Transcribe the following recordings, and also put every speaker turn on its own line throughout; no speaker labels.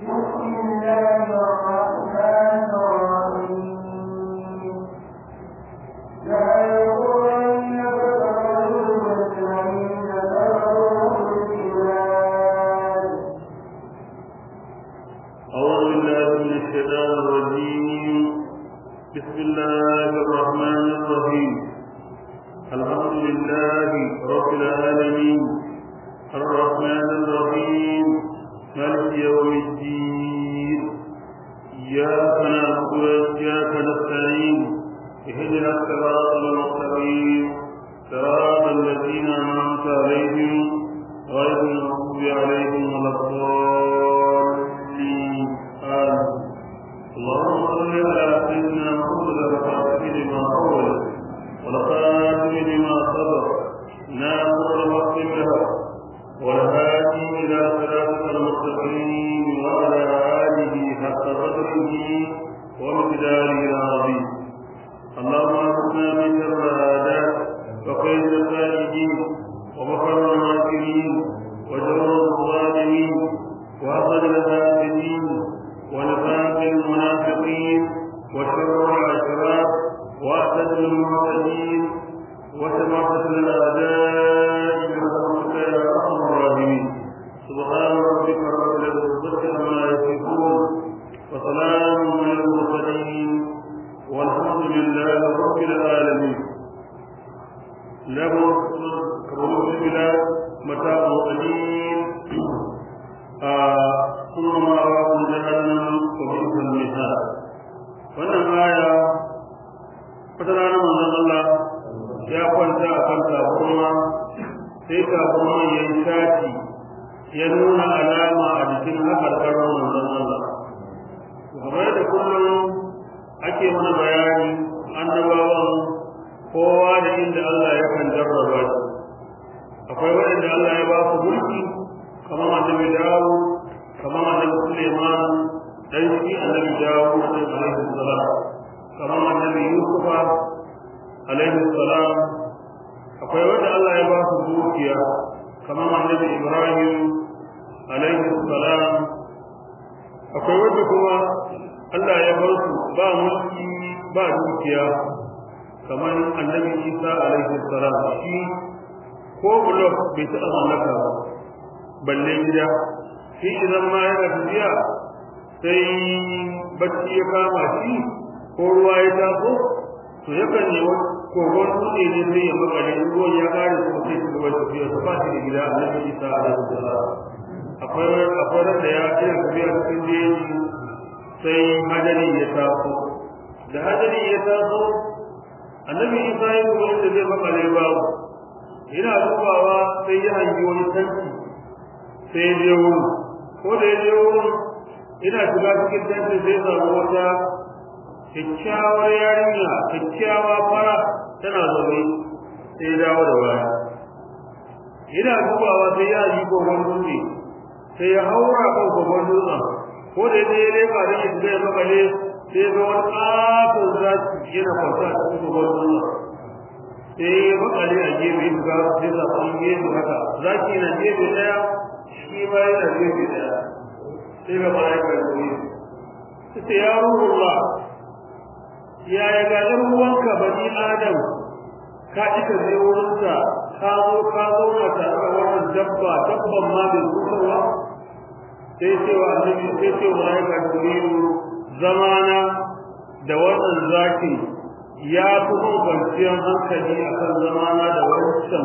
بسم الله الرحمن الرحيم لا يغرنك تقلب الذين كفروا في البلاد
أعوذ بالله من الشيطان الرجيم بسم الله الرحمن الرحيم الحمد لله رب العالمين الرحمن الرحيم مالك يوم الدين إياك نعبد وإياك نستعين اهدنا الصراط المستقيم صراط الذين أنعمت عليهم غير المغضوب عليهم ولا الضالين آمين اللهم صل على سيدنا محمد الفاتح لما أول والخاتم لما سبق ناصر الحق بالحق والهادي إلى صراطك المستقيم وعلى آله حق قدره ومقداره العظيم اللهم اغفرنا من شر العادات وخير الخالدين ومكر الماكرين وجور الظالمين وأخذ الفاسدين ونفاق المنافقين وشر الأشرار وأسد المعتدين وشماتة الأعداء برحمتك يا أرحم الراحمين سبحان ربك رب العزة عما يصفون وسلام على المرسلين والحمد لله رب العالمين له كرم البلاد متاع قليل ثم مأواكم جهنم وبئس المهاد wannan aya wata rana manzon Allah ya kwanta a kan tabarma sai tabarma ya yi shati ya nuna alama a jikin haƙarƙarar manzon Allah kamar da kullum ake mana bayani annabawan kowa da inda Allah ya kan jarraba shi akwai waɗanda Allah ya ba su mulki kamar annabi Dawud kamar annabi Suleiman dan shi annabi Dawud alaihi salam kamar annabi Yusuf alaihi salam akwai wanda Allah ya ba su dukiya kamar annabi Ibrahim alaihi salam akwai wanda kuma Allah ya bar su ba mulki ba dukiya kamar annabi Isa alaihi salam shi ko blok bai taɓa mallaka ba balle gida shi idan ma yana tafiya sai bacci ya kama shi ko ruwa ya taso to yakan yi kogon dutse ne sai ya makale ruwan ya kare su sai su gaba tafiya su ba shi da gida annabi Isa alaihi salam akwai akwai da ya iya tafiya cikin jeji sai hadari ya taso da hadari ya taso annabi Isa ya zo da zai makale babu yana dubawa sai ya hangi wani tanki sai ya je wurin ko da ya je wurin ina shiga cikin tanki sai samu wata kyakkyawar yarinya kyakkyawa fara tana zaune sai ya dawo da baya ina dubawa sai ya yi gogon dutse sai ya haura kan gogon dutsen ko da ya je leka da ya shiga ya makale sai ga wani ƙaton zaki yana kwanta a cikin gogon dutsen sai ya makale a gefe ga sai sa kun gefe haka zaki na gefe daya shi ma yana gefe daya sai ga malaika da ne sai ya ruhullah ya ya ga dan uwanka bani adam ka ika je wurinsa ka zo ka zo na tare da wannan dabba dabban ma bai kusurwa sai ce wa annabi sai ce wa malaika da ne zamana da wannan zaki ya fi mun kwanciyar hankali a kan zamana da wancan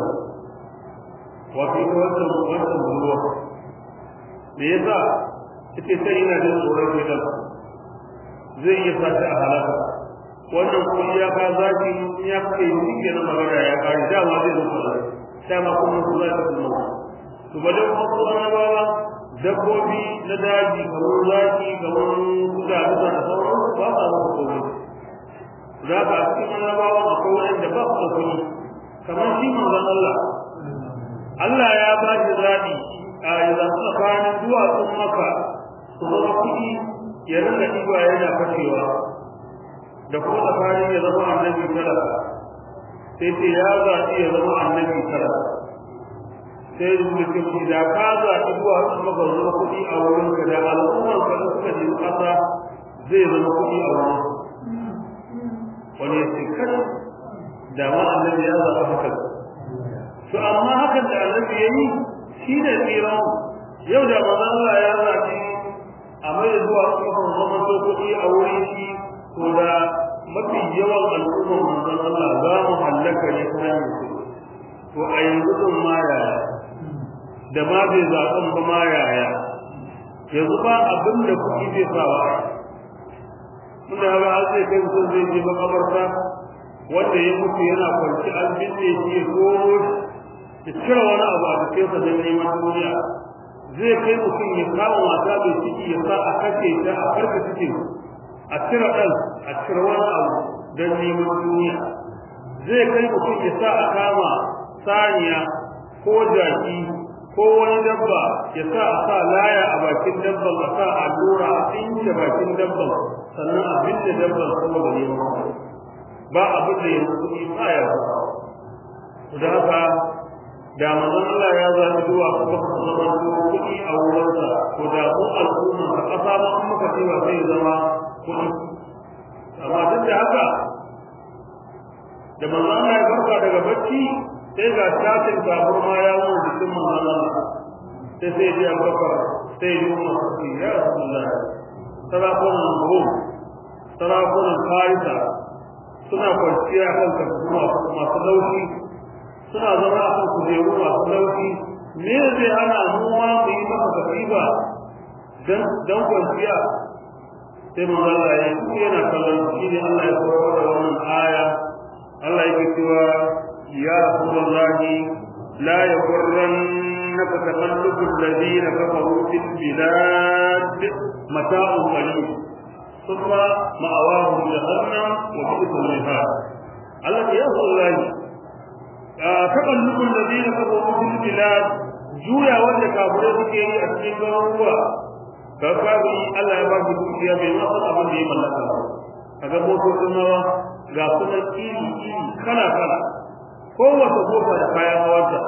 wato ita wancan wancan ruwa me yasa ita sai ina jin tsoron gidan zai iya sa ta a halaka wannan kuma ya ka zaki ya kai shi ke na magana ya kare dama zai mutu da dama kuma su za ta kuma to ba dan kuma annabawa dabbobi na daji kamar zaki kamar kuda da sauran ba sa mutu komai za ka cikin annabawa akwai wanda ba su da kuɗi kamar shi manzon Allah Allah ya ba shi zaɓi a yanzu tsakanin duwatsun maka su zama kuɗi ya rinka ɗiba yana fashewa da kuma tsakanin ya zama annabi talaka sai ce ya zaɓi ya zama annabi talaka sai mutum da ka zaɓi zuwa su maka zuwa kuɗi a wurin ka da al'ummar ka zai zama kuɗi a wurin wani ya ce kada da ma annabi ya zaɓa haka to amma hakan da annabi ya yi shi ne tsiran yau da manzon Allah ya zaɓi a mai da zuwa kafin zaman to kuɗi a wurin shi to da mafi yawan al'ummar manzon Allah za mu hallaka ne ta hanyar su to a yanzu din ma yaya da ma bai zaɓen ba ma yaya yanzu ba abin da kuɗi zai sa wa muna ga an zai kai mutum zai je makamarta wanda ya mutu yana kwanci an binne shi ya goro ya cire wani abu a jikinsa don neman duniya zai kai mutum ya kama mata mai ciki ya sa a kashe ta a farka cikin a cire ɗan a cire wani abu don neman duniya zai kai mutum ya sa a kama saniya ko jaki ko wani dabba ya sa a sa laya a bakin dabban a sa allura a tsinke bakin dabban sannan a binne dabban saboda neman ba abin da yanzu kuɗi ba ya da haka da manzon Allah ya zaɓi zuwa kuma ka zama kuɗi a wurinsa ko da ko al'umma ka ƙasa ba kuma ka ce ba zai zama kuɗi amma duk da haka da manzon Allah ya farka daga bacci sai ga shafin kafur ma ya wani jikin manzon Allah sai sai ji abubakar sai ji umar sarki ya rasulullah sarakunan rum sarakunan farisa suna kwanciya kan kafin masu laushi suna zama a kan kujeru masu laushi me zai hana mu ma mu yi maka katiba dan dan kwanciya sai manzo Allah ya yi yana kallon shi ne Allah ya koyar da wannan aya Allah yake cewa ya rasulullahi la yaghurrannaka taqallubu alladhina kafaru fil bilad mata'un qalil thumma ma'awahum jahannam wa bi'sal mihad Allah ya rasulullahi taƙallubin da zai na kafa wajen bilad juya wanda kafirai suke yi a cikin garuruwa ga kafi Allah ya ba shi dukiya bai ma san abin da ya mallaka ba kaga motocin nawa ga sunan iri iri kala kala kowace mota da kayan hawanta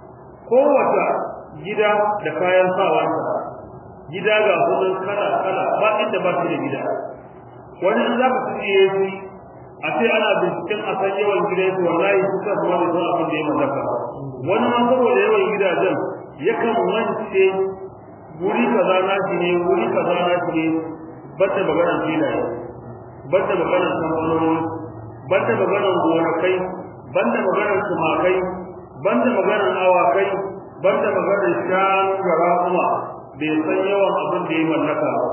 kowace gida da kayan sawanta gida ga sunan kala kala ba inda ba shi da gida wani in za ka tsiye shi a ce ana binciken a san yawan gidansu wallahi su kan wani zuwa abin da ya mallaka wani ma saboda yawan gidajen yakan wance wuri kaza na shi ne wuri kaza na shi ne bata maganar filaye bata maganar kamfanoni bata maganar gonakai banda maganar tumakai banda maganar awakai banda maganar shanu da raƙuma bai san yawan abin da ya mallaka ba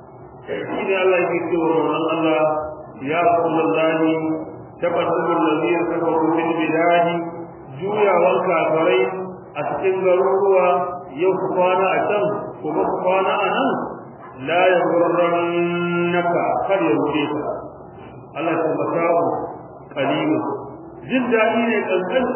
shi ne Allah yake cewa wannan Allah يا رسول الله تقدم الذين كفروا في البلاد جويا والكافرين أتكن غروروا يوفقانا أتم ومفقانا أنم لا يغرنك قد يغريك الله سبحانه قليل جدا إلى الأنزل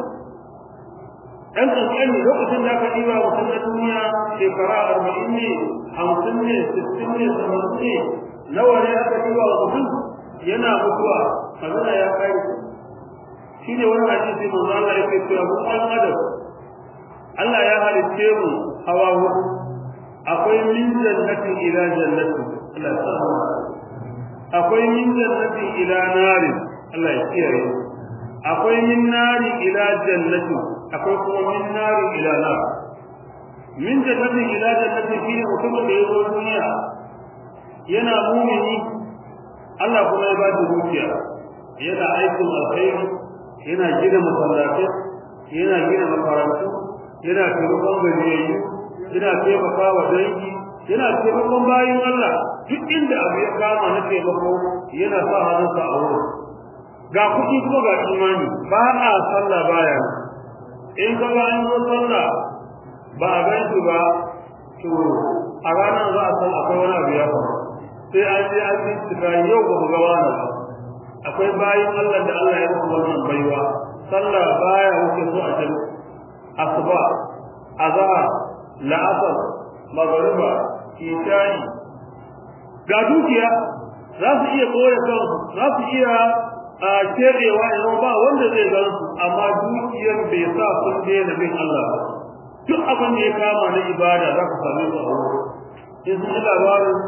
ɗan ƙanƙani lokacin da aka ɗiba mutum na duniya shekara arba'in ne hamsin ne sittin ne samanin ne nawa ne aka ɗiba wa mutum yana mutuwa magana ya kai shi ne wani hadisi manzo Allah yake cewa mu an adam Allah ya halitte mu hawa hudu akwai min jannatin ila jannatin Allah ya sa akwai min jannatin ila nari Allah ya kiyaye akwai min nari ila jannatin akwai kuma min nari ila nar min jannatin ila jannatin shine mutumin da ya zo duniya yana mumini Allah kuma ya ba shi dukiya yana aikin alkhairi yana gina masallatai yana gina makarantu yana taimakon gajiyayyu yana taimaka wa dangi yana taimakon bayin Allah duk inda abu ya kama na taimako yana sa hannunsa a wurin ga kuɗi kuma ga imani ba a sallah baya in ka ga an zo sallah ba a gan shi ba to a ranar za a san akwai wani abu ya faru sai an je an bincika yau ba mu ga wani ba akwai bayin Allah da Allah ya musu wannan baiwa sallah baya wuce su a jami'a asuba azhar la'asar magariba isha'i ga dukiya za su iya koya kansu za su iya a kerewa idan ba wanda zai gan su amma dukiyar bai sa sun daina bin Allah ba duk abin da ya kama na ibada za ka same su a wurin in sun ji labarin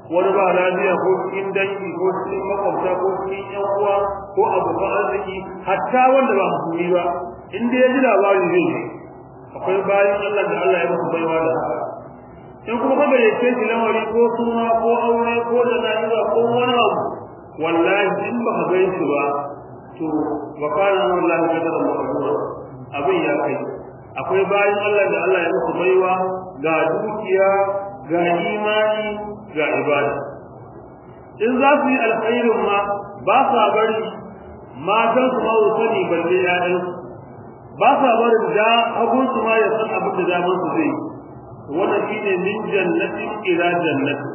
wani ba lafiya ko cikin dangi ko cikin makwabta ko cikin yan uwa ko abokan arziki hatta wanda ba musulmi ba in dai ya ji labari zai ji akwai bayan Allah da Allah ya musu baiwa da haka in kuma ka gayyace shi lamari ko suna ko aure ko jana'iza ko wani abu wallahi in ba ka gaishe shi ba to wa kana wallahi kadara maqdura abin ya kai akwai bayan Allah da Allah ya musu baiwa ga dukiya ga imani ga ibada in za su yi alkhairin ma ba sa bari matan su ma sani balle ƴaƴan ba sa barin da abun su ma ya san abin da zaman su zai wannan shine min jannatin ila jannati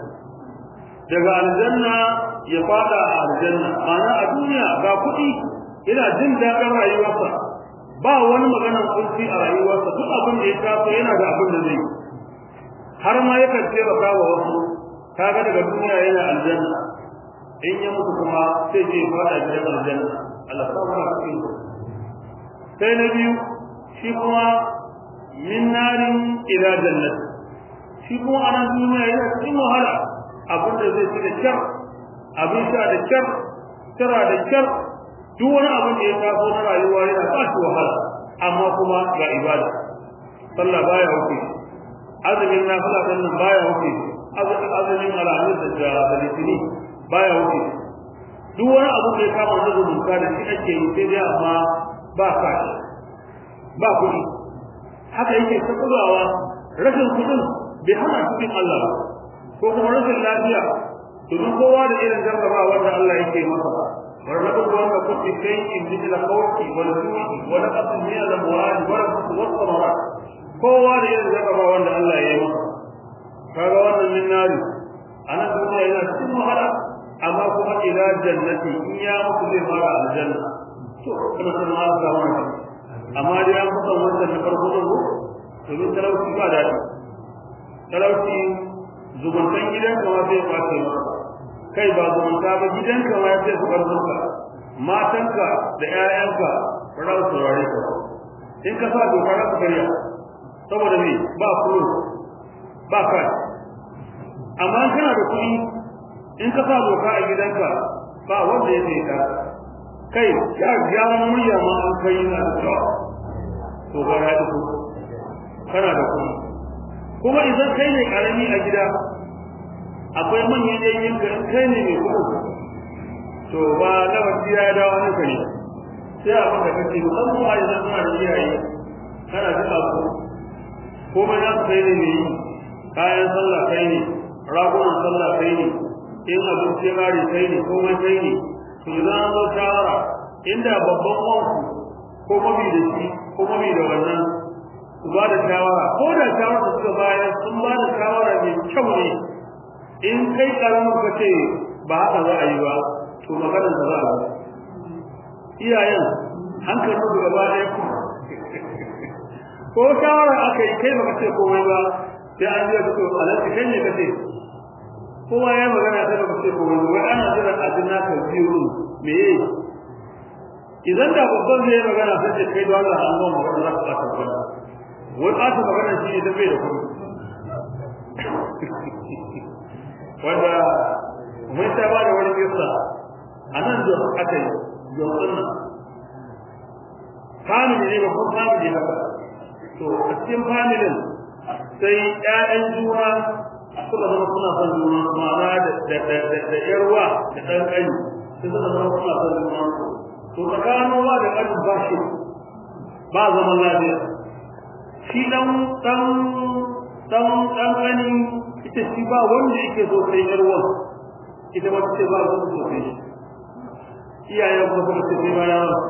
daga aljanna ya fada a aljanna ma'ana a duniya ga kuɗi ina jin daɗin rayuwarsa ba wani maganar kunci a rayuwarsa duk abin da ya taso yana da abin da zai har ma yakan taimaka wa wasu kaga daga duniya yana aljanna in ya mutu kuma sai je fada gidan aljanna Allah ta fara cikin sai na biyu shi kuma min narin ila jannat shi kuma a nan duniya yana cikin wahala abin da zai ci da kyar abin sha da kyar tara da kyar duk wani abin da ya taso na rayuwa yana ba shi wahala amma kuma ga ibada sallah baya wuce azumin nafila din nan baya wuce azumin alamis da da litini baya wuce duk wani abu da ya kama na zumunta da shi ake yi sai dai amma ba ka ba kuɗi haka yake ta kulawa rashin kuɗin bai hana cikin Allah ba ko kuma rashin lafiya domin kowa da irin jarrabawa da Allah yake masa ولنبلونكم كنت شيء مثل خوف والجوع ونقص من الاموال والانفس والثمرات kowa da irin jarrabawa wanda Allah ya yi masa kaga wannan min nari ana duniya yana cikin wahala amma kuma ila jannati in ya mutu zai fara aljanna to kuma sun ma ga wannan amma dai an fasa wannan na farko din domin talauci ba daɗi talauci zumuntan gidanka ma zai kwace maka kai ba zumunta ba gidanka ma sai su karzuka matanka da ƴaƴanka ba za su saurare ka in ka sa doka za su karya saboda me ba kuro ba kai amma kana da kuɗi in ka sa doka a gidanka ba wanda ya sai ka kai ya ya murya ma an kai na da to ba ya ku kana da kuɗi kuma idan kai ne karami a gida akwai manyan yayin ka kai ne mai kuɗi to ba na wasi ya dawo ne kai sai abin da kake musamman a yanzu suna da iyaye kana da abu kuma na kai ne mai kayan sallah kai ne ragunan sallah kai ne in abinci mari kai ne komai kai ne to idan an zo shawara inda babban wanku ko mabi da shi ko mabi da wannan su ba da shawara ko da shawara da suka bayar sun ba da shawara mai kyau ne in kai karamin ka ce ba haka za a yi ba to maganar da za a yi iyayen hankalin su gaba ɗaya ku ko shawara aka yi kai baka ce komai ba sai an je to alaji kai ne kace kowa ya magana sai baka ce komai ba ana jira a jinna ka biyu me idan da babban zai magana sai ce kai da Allah an gama magana za ka ta tabbata wai a ta magana shi ne da bai da kuɗi wanda mun ta ba da wani kisa anan da aka yi yau nan family ne ba ko family haka to a cikin familin sai ƴaƴan juna suka zama suna son juna ma'ana da da da da yarwa da ɗan ƙani sai suka zama suna son juna to tsakanin wa da ƙani ba shi ba zaman lafiya shi dan dan dan dan ƙani ita shi ba wanda yake so sai yarwa ita ba ce ba wanda so sai iyayen kuma suka ce sai ba yawa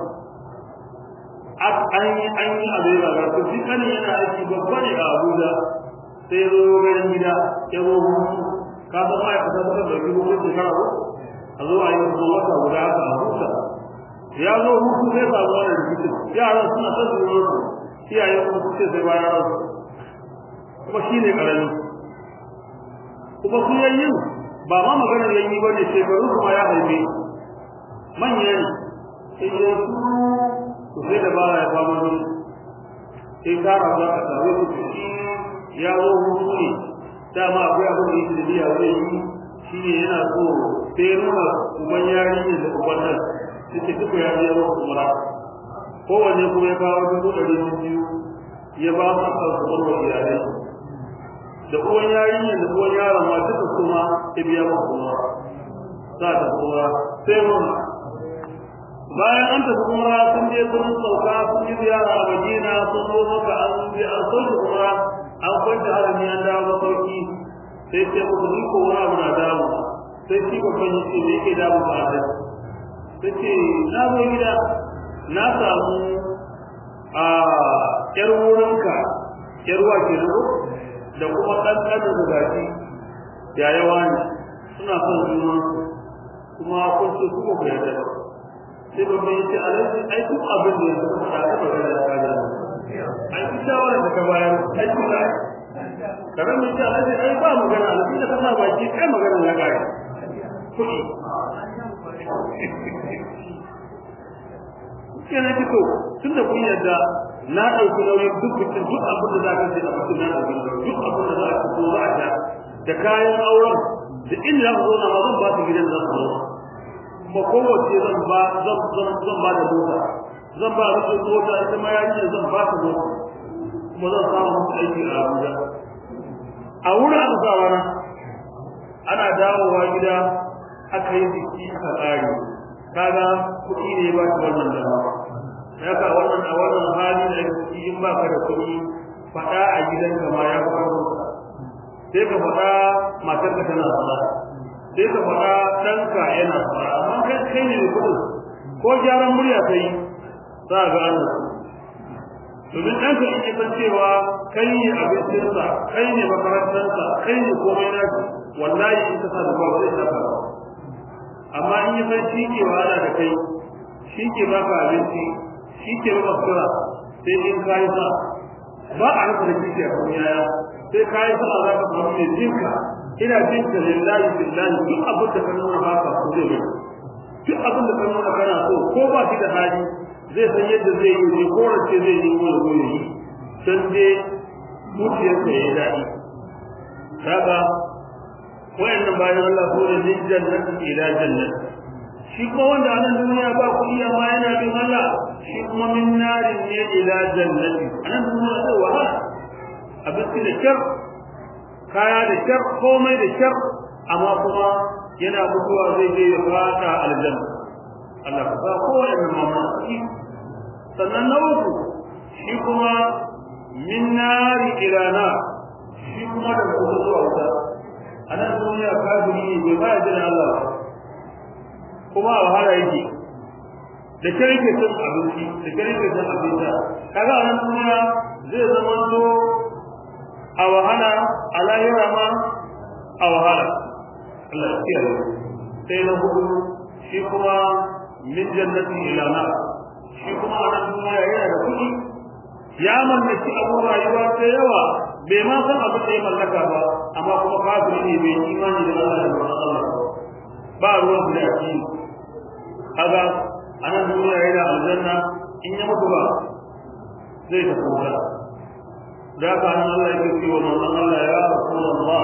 an yi an yi abu ya ga to shi kan yana aiki babba ne a Abuja sai zo garin gida ya zo hutu ka san ma ya fita da da gido ko da karo a zo a yi kuma wata guda haka a huta ya zo hutu sai ba zuwa da gido yaran suna ta zuwa su iyayen kuma su ce sai ba yaran kuma shi ne karami kuma su yayin ba ma maganar yayi ba ne shekaru kuma ya haife manya ne sai ya su to sai da bara ya fama ne sai kara za ka tare da shi ya zo hutu ne dama akwai abin da yake da biya zai yi shine yana so sai nuna uban yarinya da uban nan suke duka ya je wa umra kowanne kuma ya kawo dubu ɗari biyu ya ba su a zuwan wa iyalai da uwan yarinya da uwan yaron ma duka kuma ya biya wa umra za ta umra sai mun bayan an tafi umra sun je sun sauka sun yi ziyara a Madina sun zo maka an je an sauke umra an kwanta harami an dawo masauki sai ce muku ni ko wani abu na damu sai shi babban yi ce me yake damu ba da sai ce na zo gida na samu a yar wurinka yar wa ke da kuma ɗanɗanin da gashi ya yawa ne suna son juna kuma kun ce kuma ku yarda ba sai babban ya ce alaji ai duk abin da ya zama da aka magana da kaja ai ki shawara da ka bayar ai ki na karan mai ce alaji ai ba magana alaji da kana baki kai magana ya kare kuɗi kenan ki to tun da kun yarda na ɗauki nauyin duk bikin duk abin da za ka ce a bikin na ɗauki duk abin da za ka so za a sha da kayan auren da inda za ku zo na ma zan ba su gidan za su zo kuma kowace zan ba zan zan zan ba da mota zan ba da mota ita ma yarinya zan ba ta mota kuma zan samu musu aiki a Abuja a wurin aka sa rana ana dawowa gida aka yi biki aka tsari kaga kuɗi ne ba shi wannan dama haka wannan a wannan hali da ciki in ba ka da kuɗi faɗa a gidanka ma ya fi sai ka faɗa matarka tana faɗa sai ka faɗa ɗanka yana faɗa amma kai kai ne kuɗin ko gyaran murya kai za ga an domin ɗanka in ya san cewa kai ne abincinsa kai ne makarantarsa kai ne komai na wallahi in ka sa da ba zai saka ba amma in ya san shi ke wahala da kai shi ke baka abinci shi ke baka sura sai in ka yi sa ba a rasa da kike a kuma yaya sai ka yi sa za ka samu mai jinka ina jin ka lillahi billahi duk abin da ka nuna baka ko zai yi duk abin da ka nuna kana so ko ba shi da hali zai san yadda zai yi ne ko race zai yi ko ya yi dan dai zuciyarsa ya yi daɗi kaga wayannan bayan Allah ko da min jannati ila jannati shi kuma wanda a nan duniya ba kuɗi amma yana bin Allah shi kuma min narin ne ila jannati a nan duniya zai wahala abinci da kyar kaya da kyar komai da kyar amma kuma yana mutuwa zai je ya fada aljanna Allah ka sa kowane mamaki sannan na uku shi kuma min nari ila na shi kuma da kuma zuwa wuta a nan duniya kafiri ne bai ba jira Allah kuma a wahala yake da kare ke cin abinci da kare ke cin abinci kaga a nan duniya zai zama to a wahala a lahira ma a wahala Allah ya kiyaye sai na hudu shi kuma min jannati ila na shi kuma a nan duniya yana da kuɗi ya mallaki abubuwa rayuwa ta yawa bai ma san abin da ya mallaka ba amma kuma kafiri ne bai imani da Allah da manzon Allah ba ruwan da yake kaga anan duniya yana aljanna in ya mutu ba zai ta kuma da ka nan Allah yake cewa manzon Allah ya rasulullah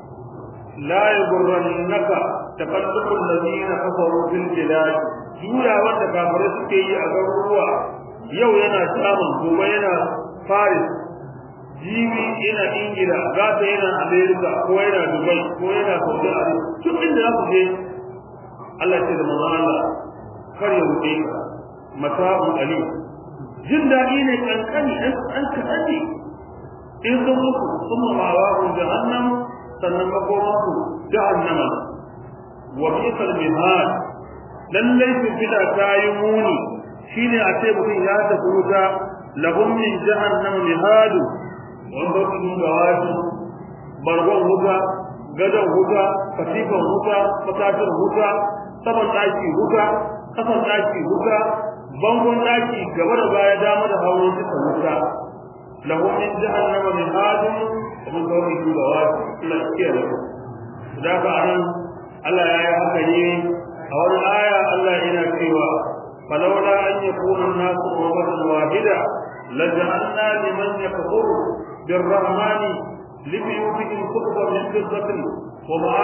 la yughrannaka taqallubu alladhina kafaru fil bilad juya wanda kafirai suke yi a garuruwa yau yana samun gobe yana Paris jibi yana ingila gata yana america ko yana dubai ko yana saudi arabia duk inda za ku je Allah ce da manzon Allah kar ya rufe ka mata'un ali jin daɗi ne kankani an an kaɗani in sun muku sun mawa hun jahannam sannan makoma ku jahannama wa bi'sal mihad lallai su fida ta yi muni shine a ce mutum ya tafi wuta lahum min jahannam mihadu wanda su ga wasu bargon wuta gadon wuta katifan wuta fatatin wuta saman daki wuta kasan daki wuta bangon daki gaba da baya dama da hawan duka wuta lahum min jahannam min hadin kuma kawai su ga wasu Allah ya kiyaye da ka anan Allah ya yi haka ne a wani aya Allah yana cewa falawla an yakuna an-nasu ummatan wahida laja'alna liman yakfuru بالرحمن لبيوتهم سقفا من فضة ومعارج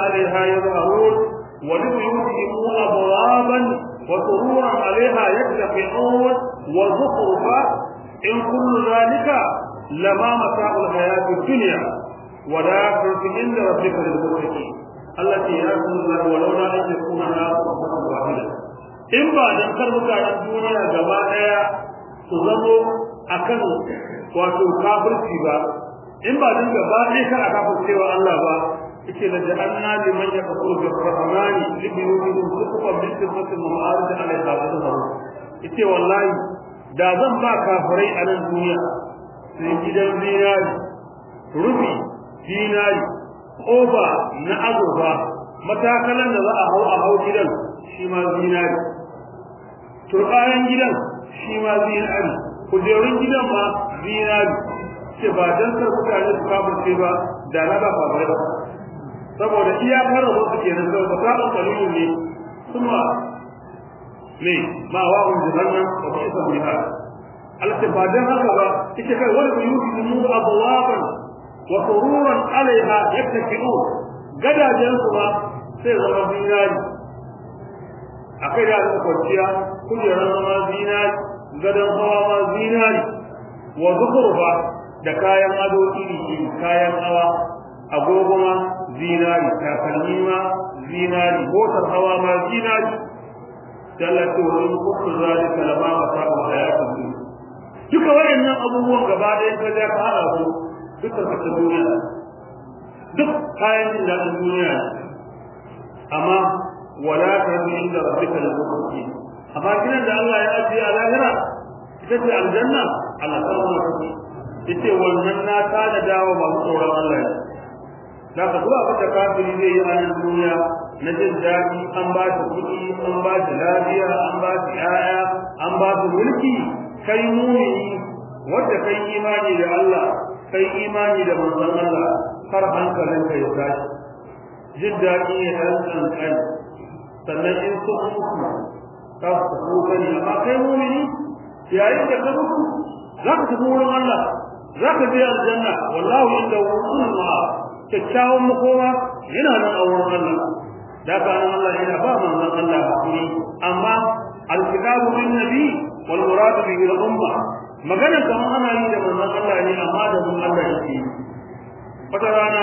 عليها يظهرون ولبيوتهم أبوابا وسرورا عليها يتكئون وزخرفا إن كل ذلك لما متاع الحياة الدنيا ولكن عند ربك للمتقين التي يرسل الله ولولا أن يكون الناس أمة واحدة إن بعد أن كربك عن الدنيا جماعة تظل أكل wato kafirci ba in ba dan gaba ɗaya kana kafircewa Allah ba yake da ja'alna liman yaqulu bi rahmani li yuridu suqan min sifatin ma'arij alayha wa zaharu yace wallahi da zan ba kafirai a nan duniya sai gidan zinari rufi zinari oba na azurfa matakalan da za a hau a hau gidan shi ma zinari turɓayan gidan shi ma zinari kujerun gidan ma zinari ce ba dan kar mutane su kafirce ba da na ba kafirai ba saboda iyakar rabu su kenan saboda sa'an kalilu ne kuma ne ma wa hun jahannam wa bi'sa biha al-tifadan haka ba ita kai wani buyuti mu abwaban wa sururan alaiha yattaki'un gadajen su ba sai zama zinari akai da aka kwanciya kujerar zama zinari gadon hawa ma zinari wa zukurfa da kayan ado iri iri kayan hawa agogo ma zinari takalmi ma zinari motar hawa ma zinari dallatu wa in kullu zalika lama mata'u hayatid dunya duka wayannan abubuwan gaba da ka ja ka hada su duka ka duniya duk kayan jin dadin duniya amma wala ta bi inda rabbika al-muttaqin amma kinan da Allah ya ajiye a lahira ita ce aljanna Allah ta zama ta ita wannan na ta da dawo ba tsoron Allah ne da ka zuwa abin da kafiri zai yi a nan duniya na jin daɗi an ba shi kuɗi an ba shi lafiya an ba shi ƴaƴa an ba shi mulki kai mumini wanda kai imani da Allah kai imani da manzon Allah har hankalin ka ya tashi jin daɗi ne ɗan ƙanƙan sannan in sun mutu ka su ko gani amma kai mumini yayin da ka mutu za ka tafi wurin Allah za ka je aljanna wallahu inda wurin ma'a kyakkyawan makoma yana nan a wurin Allah da ka nan Allah yana ba manzon Allah hakuri amma alkitabu bin nabi wal murad bihi al umma magana kamar ana yi da manzon Allah ne amma da mun Allah yake wata rana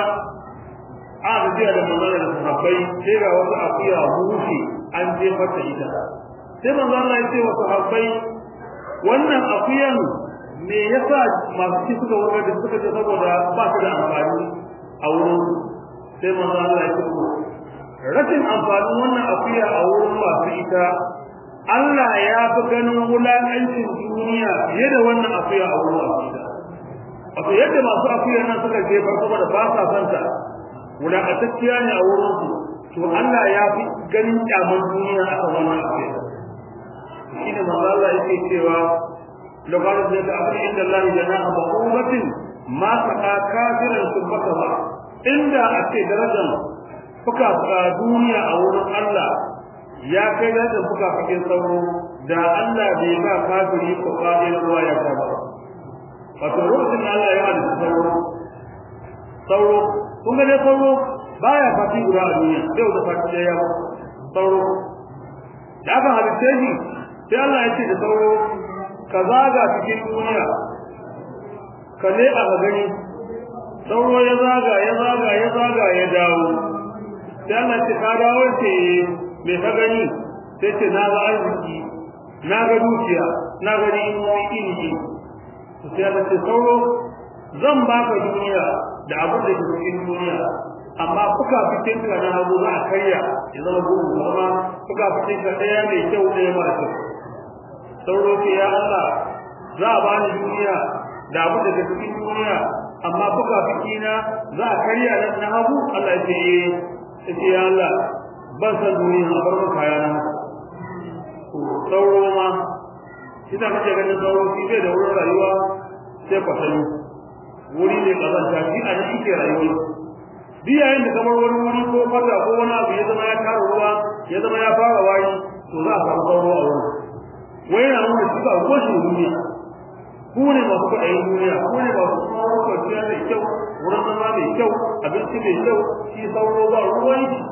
a gajiya da manzon da sahabbai sai ga wasu akuya hushi an je mata ita sai manzon Allah ya ce wa sahabbai wannan akuyan me yasa masu ci suka wuce da suka ce saboda ba su da amfani a wurin sai manzo Allah ya ce rashin amfanin wannan akuya a wurin masu ita Allah ya fi ganin wulakancin duniya fiye da wannan akuya a wurin masu ita wato yadda masu akuya nan suka je farko da ba sa son ta wulakantacciya ne a wurin su to Allah ya fi ganin kyaman duniya a kan wannan akuya shi ne manzo Allah yake cewa lokacin da ta abin inda Allah ya na abubatin ma saka kafiran sun baka ba inda a ce darajar fuka fuka duniya a wurin Allah ya kai darajar fuka fukin sauro da Allah bai ba kafiri ko kafin ruwa ya ta ba wato lokacin da Allah ya hada sauro sauro kun ga dai sauro baya fati guda a duniya sai da fati da yawa sauro da aka halitta shi sai Allah ya ce da sauro ka zaga cikin duniya ka ne a gani sauro ya zaga ya zaga ya zaga ya dawo sai Allah ce ka dawo ce me ka gani sai ce na ga arziki na ga dukiya na ga ni'imomi iri iri sai Allah ce sauro zan baka duniya da abin da ke cikin duniya amma fuka fitin ka na hagu za a karya ya zama gudu amma fuka fitin ka ɗaya mai kyau ɗaya mara kyau sauro ce ya Allah za a bani duniya da abin da ke cikin duniya amma buga fikina za a karya nan na hagu Allah ya ce eh sai ya Allah ban san duniya a bar maka yana sauro ma shi da kake ganin sauro shi bai da wurin rayuwa sai kwatani wuri ne kazanta shi a nan yake rayuwa duk yayin da kamar wani wuri ko fata ko wani abu ya zama ya tara ruwa ya zama ya fara wari to za a samu sauro a wurin wai yana nuna shi ba goshin duniya ku ne masu kwaɗayin duniya ku ne masu kwanciya mai kyau wurin zama mai kyau abinci mai kyau shi sauro ba ruwan shi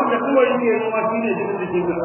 wanda kawai yake noma shine jikin jikin ka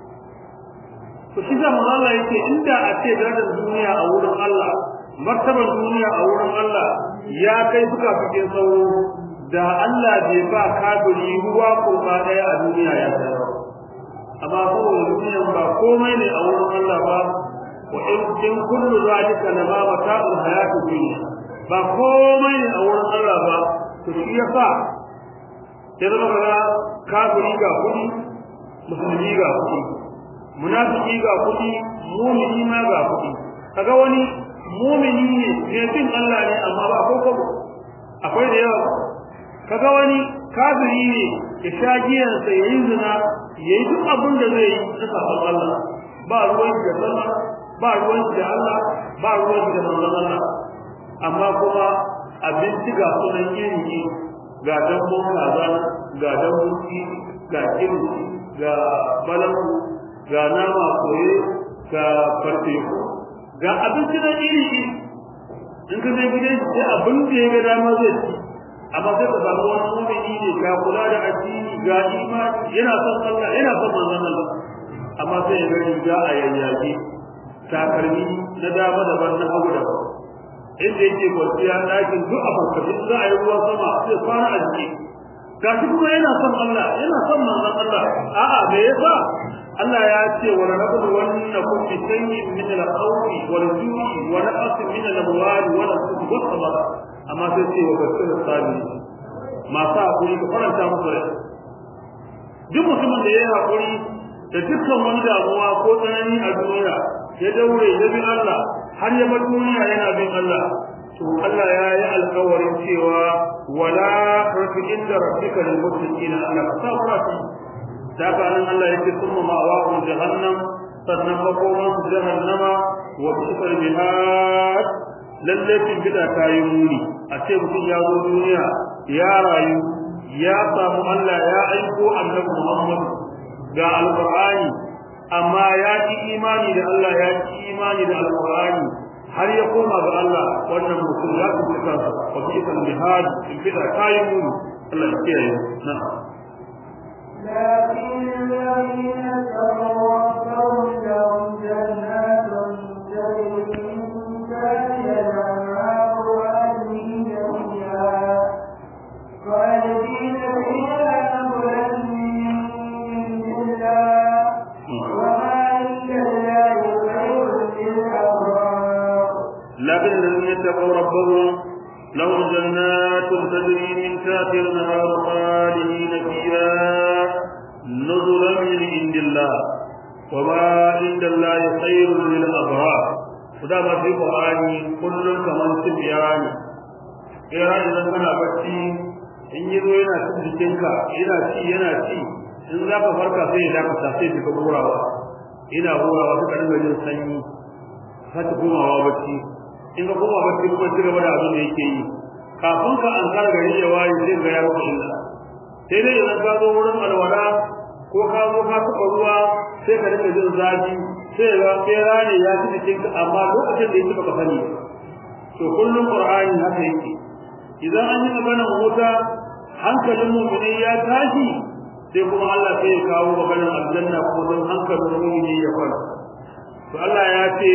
to shi zama Allah yake inda a ce darajar duniya a wurin Allah martabar duniya a wurin Allah ya kai suka fitin sauro da Allah bai ba kafiri ruwa ko ba daya a duniya ya tsaya amma saboda duniyan ba komai ne a wurin Allah ba wa in in kullu zalika lama mata'ul hayati dunya ba komai ne a wurin Allah ba to shi yasa sai zama ga kafiri ga kudi musulmi ga kudi munafiki ga kudi mu'mini ma ga kudi kaga wani mu'mini ne mai bin Allah ne amma ba ko ko akwai da yawa kaga wani kafiri ne ya sha giyan sa yayi zina yayi duk abin da zai yi na sabon Allah ba ruwan da sallah ba ruwan da Allah ba ruwan da manzon Allah amma kuma abinci ga sunan iri ga dambon kaza ga dambon ga kirki ga balangu ga nama koye ga farfeku ga abinci na iri in ka zai gidan sai abin da ya ga dama zai ci amma sai ka samu wani mumini ne ga kula da addini ga imani yana son Allah yana son manzon Allah amma sai ya ga riga a yayyage takalmi na dama daban na hagu daban inda yake kwanciya ɗakin duk a farfashin za a yi ruwan sama sai fara a jiki ga shi kuma yana son Allah yana son manzon Allah a'a me yasa Allah ya ce wa nabdu wannakum bi shay'in min al-khawfi wal-ju'i wa naqsin min al-amwali wa al-anfusi was-thamarat amma sai ce wa basir sabi masu hakuri ka faranta musu rai duk mutumin da ya yi hakuri da dukkan wani damuwa ko tsanani a duniya ya daure ya bi Allah har ya bar duniya yana bin Allah to Allah ya yi alƙawarin cewa wala rafi inda rabbika lil muttaqina Allah ka sabra fi daga nan Allah yake kuma ma'awa jahannam sannan makoman jahannama wa bisal bihad lalle kin bida kayi muni a ce mutum ya zo duniya ya rayu ya samu Allah ya aiko annabi Muhammad ga alqur'ani amma ya ki imani da Allah ya ki imani da alqur'ani har ya koma ga Allah wannan mutum ya ku kansa wa bisal bihad kin bida kayi muni Allah ya kiyaye na'am
لكن الذين اتقوا ربهم لهم جنات تجري من تحتها الانهار خالدين فيها خالدين فيها نزلا من عند الله وما عند الله خير للابرار
لكن الذين اتقوا ربهم لهم جنات تجري من تحتها الانهار خالدين فيها نزلا من عند الله وما عند الله خير للابرار وده ما في القران كل كمان تبيان ira idan kana bacci in yi zo yana cin jikinka yana ci yana ci in za ka farka sai ya dakata sai ka hurawa ina hurawa suka dinga jin sanyi sai ta komawa bacci in ka koma bacci kuma ci gaba da abin da yake yi kafin ka an kar gari ya waye zai ga ya maka illa sai dai idan ka zo wurin alwala ko ka zo ka taɓa ruwa sai ka dinga jin zafi sai ga tsera ne ya ci jikinka amma lokacin da yake baka sani to kullum qur'ani haka yake idan an yi maganar wuta hankalin mu'mini ya tashi sai kuma Allah sai ya kawo maganar aljanna ko don hankalin mu'mini ya kwanta to Allah ya ce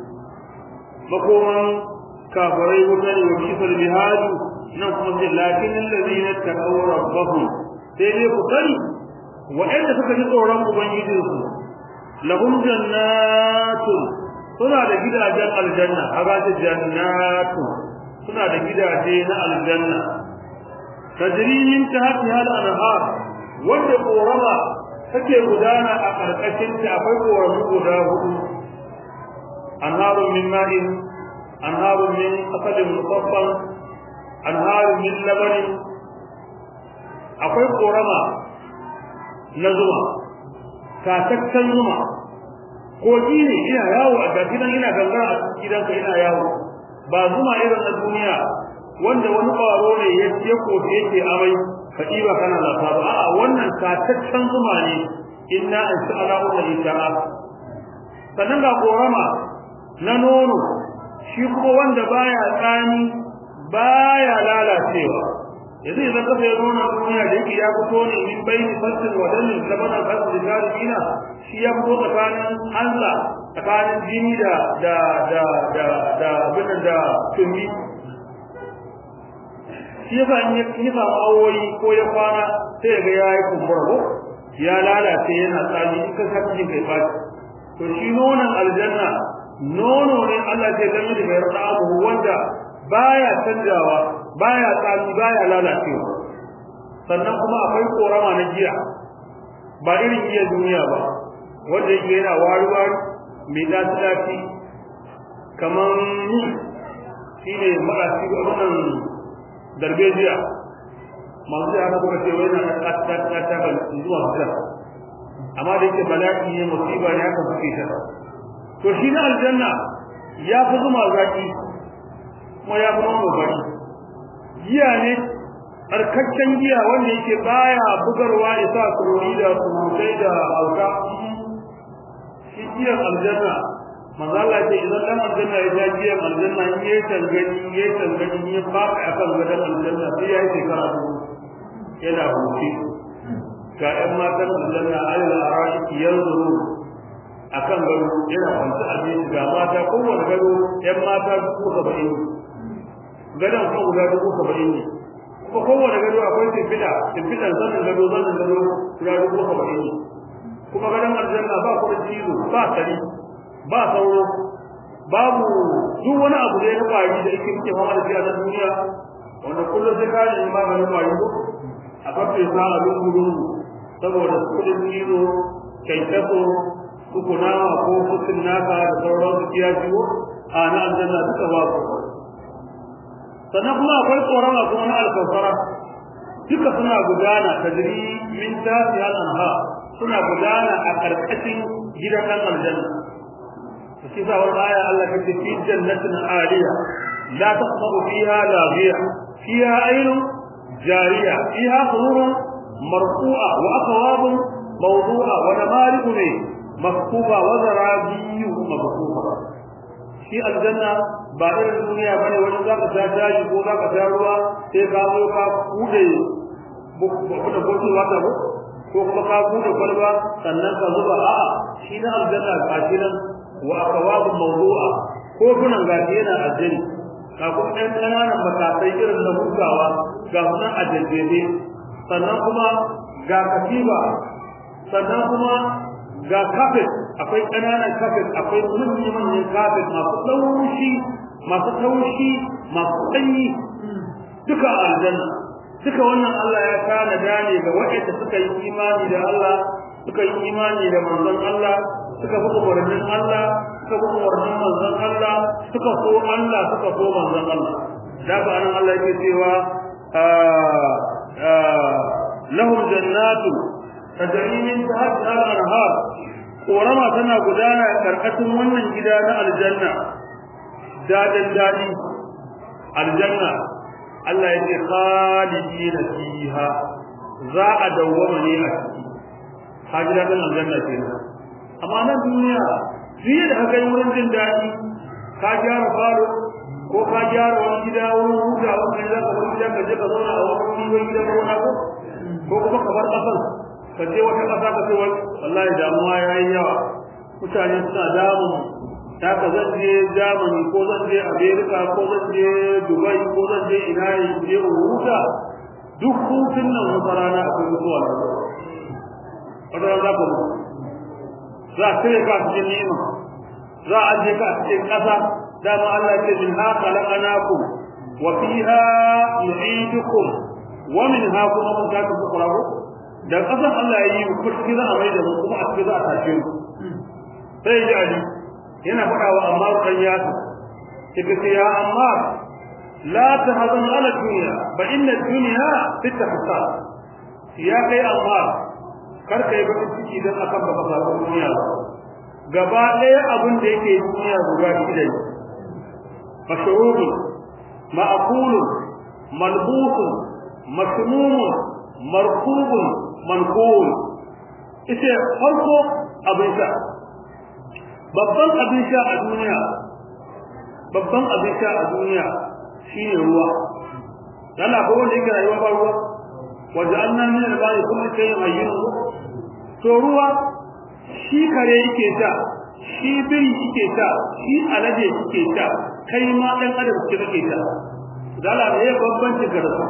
makoman kafirai wuta ne wa kisar bihadu nan kuma sai lakin allazina taqaw rabbahum sai dai ku sani wa'anda suka ji tsoron ubangijinsu lahum jannatun suna da gidajen aljanna haga ta jannatu suna da gidaje na aljanna tajri min tahtiha al-anhar wanda korama take gudana a karkashin ta akwai koramu guda hudu anharun min ma'in anharun min asalin musaffal anharun min labanin akwai korama na zuma tataccen zuma kogi ne ina yawo a gafinan ina gangara a gidanka ina yawo ba zuma irin na duniya wanda wani ƙwaro ne ya ce ko yake amai ka ɗiba kana lafa ba a'a wannan tataccen zuma ne inna an sha'ala wa isha'a sannan ga korama na nono shi kuma wanda baya tsani baya lalacewa yanzu idan ka sai nuna duniya da yake ya fito ne min bayni fasin wa dalil zabana fasin da jarina shi ya fito tsakanin Allah tsakanin jini da da da da da abin da tumi shi yasa in ya samu awoyi ko ya kwana sai ga ya yi kumbura ko ya lalace yana tsami in ka saka jin kai fashi to shi nonon aljanna nono ne Allah ya zama da bayar da abu wanda baya canjawa baya tsami baya lalacewa sannan kuma akwai korama na giya ba irin giya duniya ba wanda yake yana wari wari mai dace dace kaman shine marashi wannan darbejiya masu da haka kuka ce wai na ta ta ta ban zuwa fitar amma da yake bala'i ne musiba ne haka suke ta to shi na aljanna ya fi zuma zaki kuma ya fi nono bari giya ne tsarkakken giya wanda yake baya bugarwa ya sa surori da surutai da auka shi giyan aljanna manzo Allah ce idan dan aljanna ya ja giyan aljanna in yayi tangani yayi tangani ya faka akan gadan aljanna sai yayi shekara dubu yana huce ga ƴan matan aljanna Allah araki yanzuru akan gado yana kwanta a cikin ga mata kowanne gado ƴan mata dubu saba'in gadan kuma guda dubu saba'in ne kuma kowanne gado akwai tafida tafidan zanin gado zanin gado guda dubu saba'in ne kuma gadan aljanna ba ku da cizo ba tari ba sauro babu duk wani abu da ya kwari da yake muke fama da shi a duniya wanda kullum sai ka yi maganin kwari ko a kafe sa a lungu saboda kudin cizo kyankyaso su kunama ko kusur naka da sauran su kiya ciwo a na aljanna duka ba ku sannan kuma akwai tsoron kuma na alkafara duka suna gudana tajri min tafi al-anha suna gudana a karkashin gidan dan aljanna shi sa wannan aya Allah ta ce fi jannatin aliya la taqbu fiha laghiya fiha aynun jariya fiha sururun marfu'a wa aqwab mawdu'a wa namariq ne maktuba wa zarabiyu mabsuha shi aljanna ba irin duniya bane wani zaka ta tashi ko zaka ta ruwa sai ka zo ka kude da botu wata ko ko kuma ka kude kwalba sannan ka zuba a'a shi na aljanna ga shi nan wa aqwab mawdu'a ko kunan gashi yana aljani ka kuma ɗan ƙananan matakai irin na hutawa ga sunan a jajjeje sannan kuma ga katiba sannan kuma ga kafet akwai ƙananan kafet akwai manyan manyan kafet masu taushi masu taushi masu sanyi duka a aljanna duka wannan Allah ya kana dane ga waɗanda suka yi imani da Allah suka yi imani da manzon Allah suka bi umarnin Allah suka bi umarnin manzon Allah suka so Allah suka so manzon Allah da ba nan Allah yake cewa lahum jannatu tajri min tahtiha al-anhar korama tana gudana karkashin wannan gida na aljanna dadin dadi aljanna Allah yake khalidina fiha za a dawwama ne a ciki kaji dadin aljanna kenan amma nan duniya fiye da haka wurin jin daɗi ka gyara falo ko ka gyara wani gida wurin huta wani za ka wani gida ka je ka zauna a wani wani gida ko wani ko ko kuma ka bar ƙasar ka je wata ƙasa ka ce wallahi damuwa ya yi yawa mutane suna damun ta ka zan je Germany ko zan je America ko zan je Dubai ko zan je ina ne je huta duk hutun nan wata rana akwai mutuwa wata rana za ka mutu za a cire ka cikin ni'ima za a je ka cikin ƙasa dama Allah ce min ha khalaqnakum wa fiha nu'idukum wa minha kuma mun ta ku kurabu da ƙasar Allah ya yi ku kuski za a mai da mu kuma a cikin za a tashe mu sai ji ali yana faɗa wa Ammar kan yasu kika ce ya Ammar la tahzan ala dunya ba inna dunya fitahsa ya kai Ammar kar ka yi bakin ciki don akan baka samu duniya ba gaba ɗaya abin da yake duniya guda shida ne mashrubu ma'kulu malbusu masmumu markubu manqul ita farko abin sha babban abin sha a duniya babban abin sha a duniya shine ruwa Allah ko wanda yake rayuwa ba ruwa waja'alna min al-ba'i kulli shay'in hayyin to ruwa shi kare yake ta shi biri yake ta shi alade yake ta kai ma dan adam ke kake ta dala ne bambanci ga rasu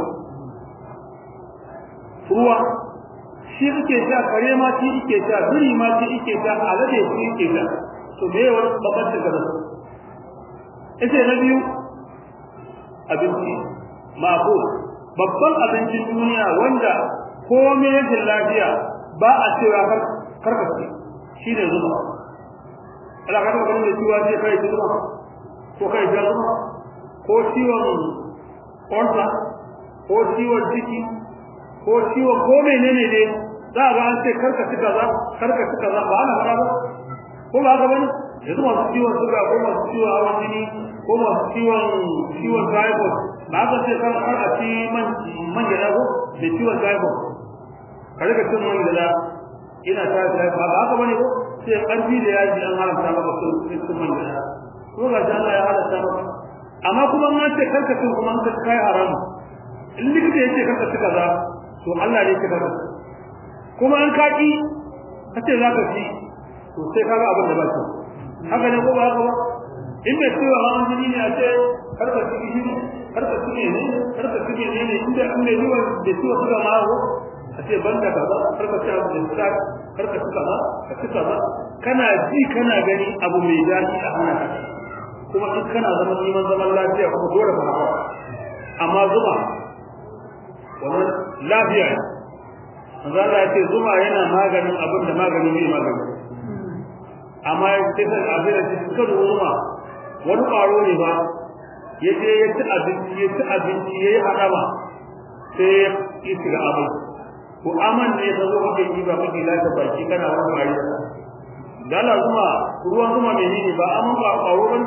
ruwa shi yake ta kare ma shi yake ta biri ma shi yake ta alade shi yake ta to me wani bambanci ga rasu ita na biyu abinci ma'qul babban abincin duniya wanda komai yake lafiya ba a cewa karka ce shi ne zuba ala ka taɓa ganin da ciwa ce kai ci zuba ko kai ja zuba ko ciwon ƙwarsa ko ciwon ciki ko ciwon ko menene ne za a ga an ce karka ci kaza karka ci kaza ba ana fara ba ko ba haka bane yanzu masu ciwon suga ko masu ciwon hawan jini ko masu ciwon ciwon typhoid ba ka ce kan har a ci man man gida ko da ciwon typhoid ka rika cin man gida ina ta da ba haka bane ko sai karfi da yaji an haramta maka cin cin man gida ko ga Allah ya halatta maka amma kuma an ce karka cin kuma an ka kai haram in likita yace karka ci kaza to Allah ne ya karka kuma an kaki kace zaka ci to sai kaga abin da ba shi haka ne ko ba haka ba in da cewa hawan jini ne a ce karka ci gishiri karka ci ne karka ci ne ne inda an ne zuwa da ciwo suka ma ko a ce banda kaza karka ci abu da suka karka ci kaza ka ci kaza kana ji kana gani abu mai daɗi a hana ka kuma in kana zaman neman zaman lafiya kuma dole ka hawa amma zuma wannan lafiya ne manzo Allah ya ce zuma yana maganin abin da magani ne magani amma ya ce da abin da suka zuma wani ƙwaro ne ba ya je ya ci abinci ya ci abinci ya yi haɗama sai ya yi shiga abin ko aman ne ta zo kake yi ba kake lata baki kana wani ƙwari dala zuma ruwan zuma ne ne ba aman ba ƙwaro ba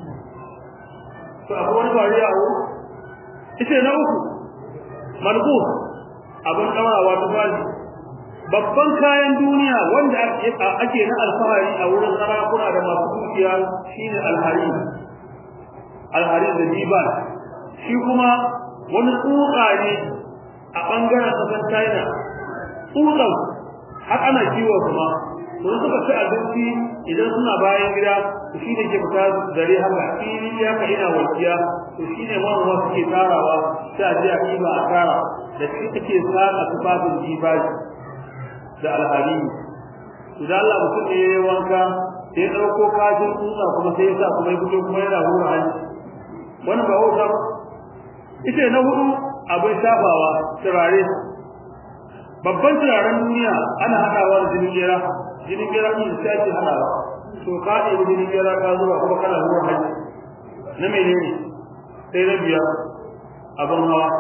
to akwai wani ƙwari a wuri ita na uku malbus abin ɗaurawa ta fali babban kayan duniya wanda ake na alfahari a wurin sarakuna da masu dukiya shine alhari alhari da diban shi kuma wani tsuka ne a bangaren kasar China tsukan har ana kiwo kuma to suka ci abinci idan suna bayan gida to shine ke fita dare haka fili ya ka ina walkiya to shine manoma suke tarawa sai a je a kiba a tara da shi take saka tufafin jibaji da alhari idan Allah mutum ne ya wanka sai ya dauko kajin tsutsa kuma sai ya sa kuma ya fito kuma yana hura hanci wannan ba wauta ba ita na hudu abin shafawa turare babban turaren duniya ana hadawa da jinin gera jinin gera din sai ake hadawa to ka ɗebi jinin gera ka zuba kuma kana hura hanci na menene sai na biyar abin hawa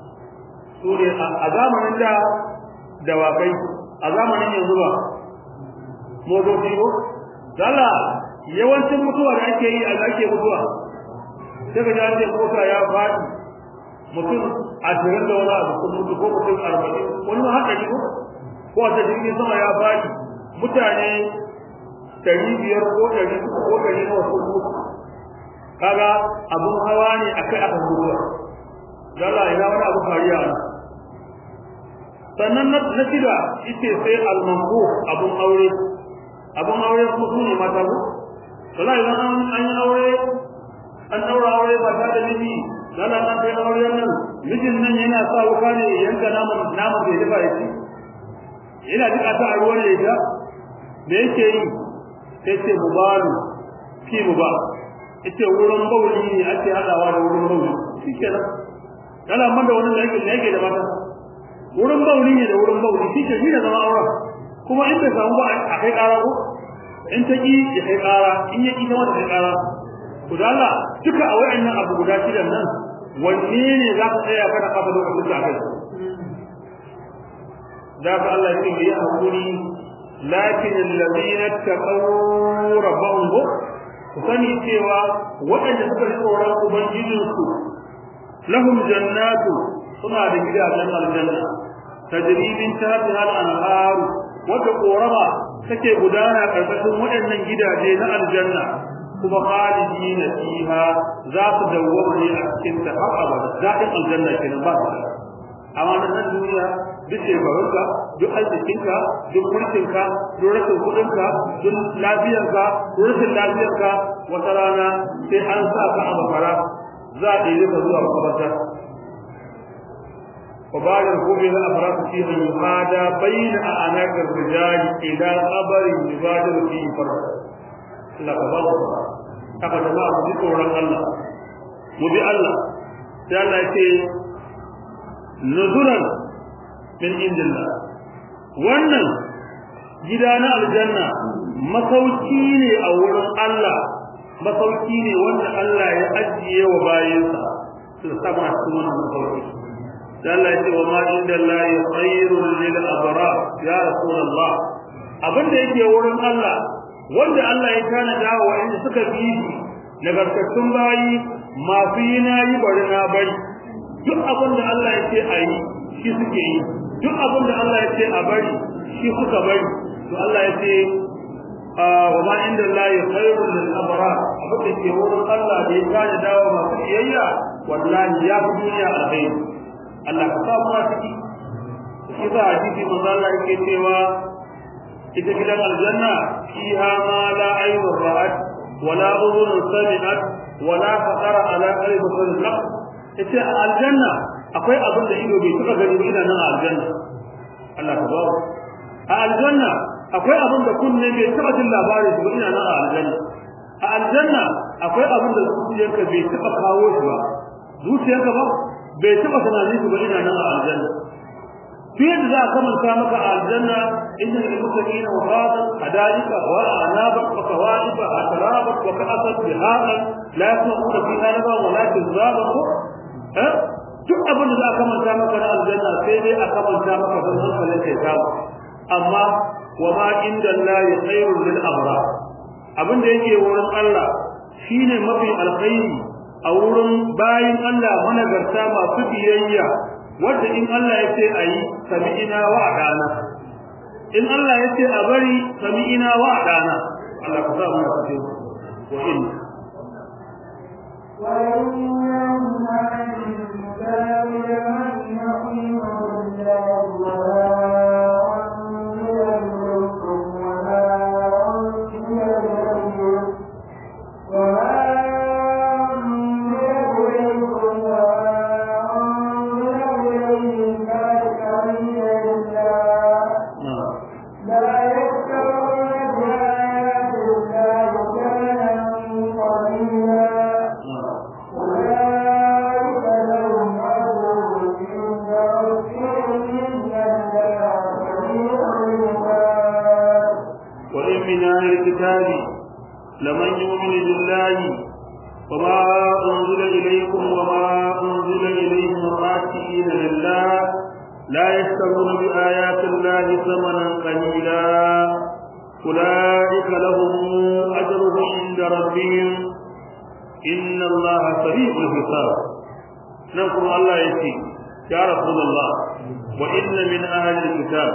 su ne a zamanin da dawakai a zamanin yanzu ba motoci ko dala yawancin mutuwa da ake yi a ake mutuwa sai ka ji ce mota ya faɗi mutum ashirin da wani abu ko mutu ko mutum arba'in wani ma haka ne ko ko a jirgin sama ya faɗi mutane ɗari biyar ko ɗari uku ko ɗari nawa ko mutu kaga abun hawa ne akai aka mutuwa dala ina wani abu fariya ne sannan na shida ita sai almanku abun aure abun aure kuma su ne mata ko wallahi idan an an yi aure an daura aure ba ta da miji lalla an kai aure nan mijin nan yana sa wuka ne yanka naman naman da ya dafa ya ci yana jika ta a ruwan ya me yake yi sai ce mubaru fi muba ita wurin bauli ne ake hadawa da wurin bauli shikenan lalla man da wani da yake da yake da mata wurin bauli ne da wurin bauli shi ke da zama aure kuma in bai samu ba a kai ƙara ko in ta ki ya kai ƙara in ya ki ta wata kai ƙara to da Allah duka a wayannan abu guda shidan nan wanne ne za ka tsaya kana kafa lokacin da kai da ka Allah ya ce ya hakuri lakin alladhina taqaw rabbahum ku sani cewa waɗanda suka tsoron ubangijinsu lahum jannatu suna da gidajen aljanna tajri min tahtiha al-anhar wata korama take gudana karkashin waɗannan gidaje na aljanna kuma khalidina fiha za su dawwama ne a cikin ta har abada daɗin aljanna kenan ba su amma na nan duniya duk shekarunka duk arzikinka duk mulkinka duk rashin kuɗinka duk lafiyarka duk rashin lafiyarka wata rana sai an sa ka a makara za a ɗaya ka zuwa makabarta وبعد ركوب الأفراد فيها يهادى بين أعناق الرجال إلى قبر يبادر فيه فرد لا قبر haka jama'a mu ji tsoron Allah mu bi Allah sai Allah ya ce nuzuran min indillah wannan gida na aljanna masauki ne a wurin Allah masauki ne wanda Allah ya ajiye wa bayansa su sama cikin wannan masauki Allah ya ce wa ma inda Allah khairul lil abrar ya rasulullah abinda yake wurin Allah wanda Allah ya tanada wa inda suka bi nagartattun bayi masu yi na yi bari na bari duk abinda Allah ya ce a yi shi suke yi duk abinda Allah ya ce a bari shi suka bari to Allah ya ce wa ma inda Allah khairul lil abrar abinda ke wurin Allah da ya tanada wa masu iyayya wallahi ya fi duniya alkhairi Allah ka samu a ciki shi za a jiki manzo Allah yake cewa ita gidan aljanna fiha ma la aynu ra'at wala udhun sami'at wala khatara ala qalbi khalq ita aljanna akwai abin da ido bai taba gani ba ina nan a aljanna Allah ka bawo a aljanna akwai abin da kunne bai taba jin labarin ba ina nan a aljanna a aljanna akwai abin da zuciyarka bai taba kawo shi ba zuciyarka ba bai taba tunanin su ba ina nan a aljanna fiye da za a kamanta maka a aljanna inna lil muttaqina wa fada hadaika wa anaba wa kawaiba atraba wa ka'asat biharan la yasma'una fiha laba wa la tizaba ko eh duk abin da za a kamanta maka na aljanna sai dai a kamanta maka don hankalin kai samu amma wa ma inda Allah khairul lil abrar abin da yake wurin Allah shine mafi alkhairi a wurin bayin Allah managarta masu biyayya wanda in Allah ya ce ayi sami'ina wa dana in Allah ya ce a bari sami'ina wa dana Allah ka sa mu cikin wa in وإن من أهل الكتاب لمن يؤمن بالله وما أنزل إليكم وما أنزل إليهم راتئين لله لا يشترون بآيات الله ثمنا قليلا أولئك لهم أجرهم عند ربهم إن الله سريع الحساب نقول الله يسي يا رسول الله وإن من أهل الكتاب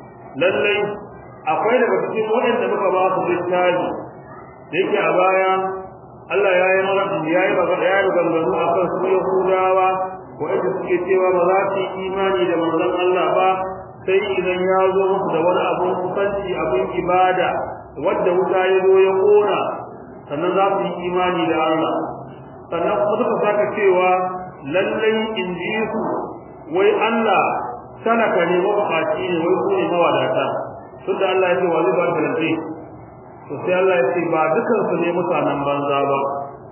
للي akwai daga cikin waɗanda muka ba su littafi da yake a baya Allah ya yi mana ya yi magana ya yi ganganu a kan su Yahudawa waɗanda suke cewa ba za su yi imani da manzon Allah ba sai idan ya zo musu da wani abun kusanci abin ibada wadda wuta ya zo ya kona sannan za su yi imani da Allah sannan kuma suka saka cewa lallai in ji su wai Allah talaka ne mabukaci ne wai su ne mawadata tunda Allah ya ce wa zuba talante to sai Allah ya ce ba dukan su ne mutanen banza ba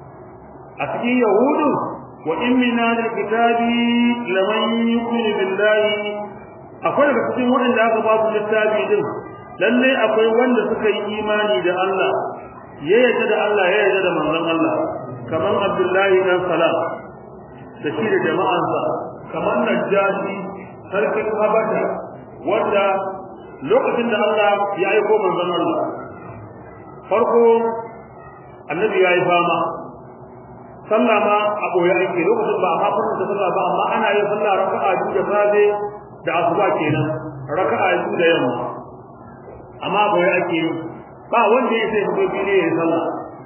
a cikin yahudu wa in min al-kitabi laman yu'minu billahi akwai daga cikin waɗanda aka ba su littafi din lalle akwai wanda suka yi imani da Allah ya yarda da Allah ya yarda da manzon Allah kamar Abdullahi dan Salam da shi da jama'ansa kamar Najashi sarkin Habasha wanda lokacin da Allah ya aiko manzon Allah farko annabi ya yi fama sallah ma a boye ake lokacin ba a fara da sallah ba amma ana yin sallah raka'a biyu da safe da asuba kenan raka'a biyu da yamma amma boye ake yi ba wanda ya sai fito fili ya sallah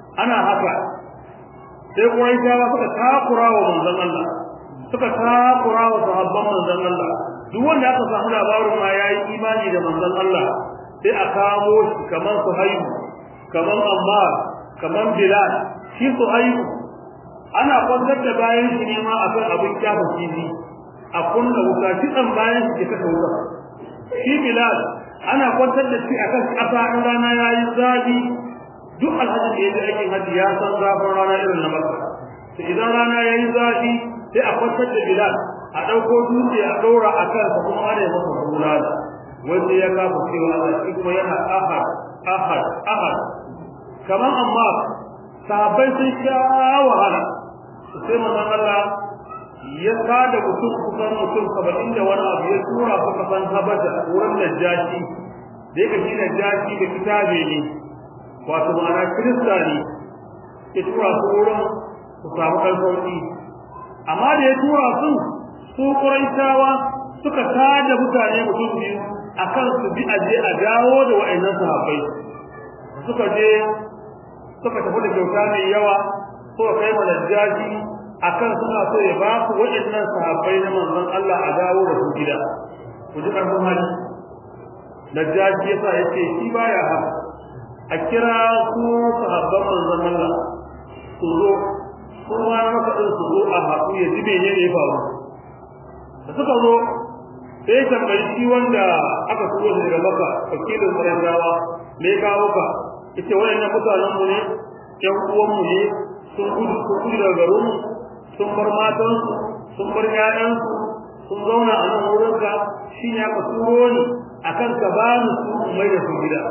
ana haka sai Quraishawa suka takura wa manzon Allah suka takura wa sahabban manzon Allah duk wanda aka samu labarin ma yayi imani da manzon Allah sai a kamo shi kamar Suhaibu kamar Ammar kamar Bilal shi Suhaibu ana kwantar da bayan shi ne ma akan abin kyafa kifi a kunna wuta kitan bayan shi ke wuta shi Bilal ana kwantar da shi akan kafa in rana yayi zafi duk alhaji da yaji aikin haji ya san zafin rana irin na Makka to idan rana yayi zafi sai a kwantar da Bilal a dauko dutse a daura akan sa kuma ana masa bulala wanda ya kafa cewa Allah shi kuma yana ahad ahad ahad kaman amma sahabbai sun sha wahala sai manzon Allah ya kada mutum kusan mutum saba'in da wani abu ya tura su kasan habasha wurin najashi da yake shi najashi da kitabe ne wato ma'ana kirista ne ya tura su wurin su samu ɗan sauƙi amma da ya tura su su ƙuraitawa suka tada mutane mutum biyu akan su bi aje a dawo da wa'annan sahabbai suka je suka tafi da kyauta mai yawa suka kai ma najashi akan suna so ya ba su waɗannan sahabbai na manzon Allah a dawo da su gida ku ji karfin hali Najashi yasa yace shi baya haka a kira su sahabban manzon Allah su zo kuma na maka din su zo a haku ya ji menene ya faru da suka zo sai tambayi shi wanda aka turo daga Makka wakilin Qurayshawa me kawo ka yace wayannan mutanen mu ne ƴan uwan mu ne sun gudu sun gudu daga garin mu sun bar matansu sun bar ƴaƴansu sun zauna a nan wurin ka shi ne aka turo ni akan ka ba ni su mai da su gida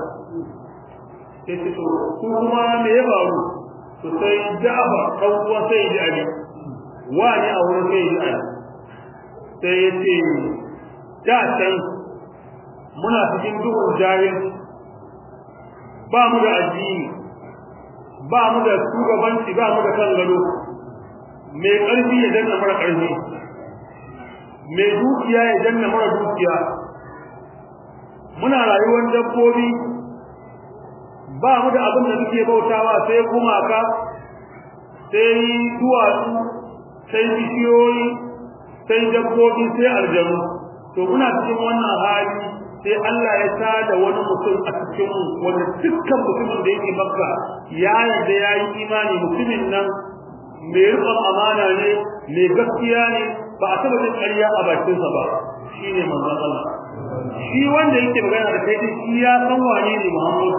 sai ce to ku kuma me ya faru to sai Ja'far dan uwa sai ji Ali wani a wurin sai ji Ali sai ya ce da can muna cikin duhun jahil ba mu da addini ba mu da shugabanci ba mu da kan gado mai ƙarfi ya danna mara ƙarfi mai dukiya ya danna mara dukiya muna rayuwar dabbobi ba mu da abin da muke bautawa sai gumaka sai duwatsu sai bishiyoyi sai dabbobi sai aljanu to muna cikin wannan hali sai Allah ya tada wani mutum a cikin mu wanda dukkan mutumin da yake makka ya yarda yayi imani mutumin nan mai rikon amana ne mai gaskiya ne ba a taba jin ƙarya a bakinsa ba shine manzon Allah shi wanda yake magana da kai din shi ya san wane ne Muhammad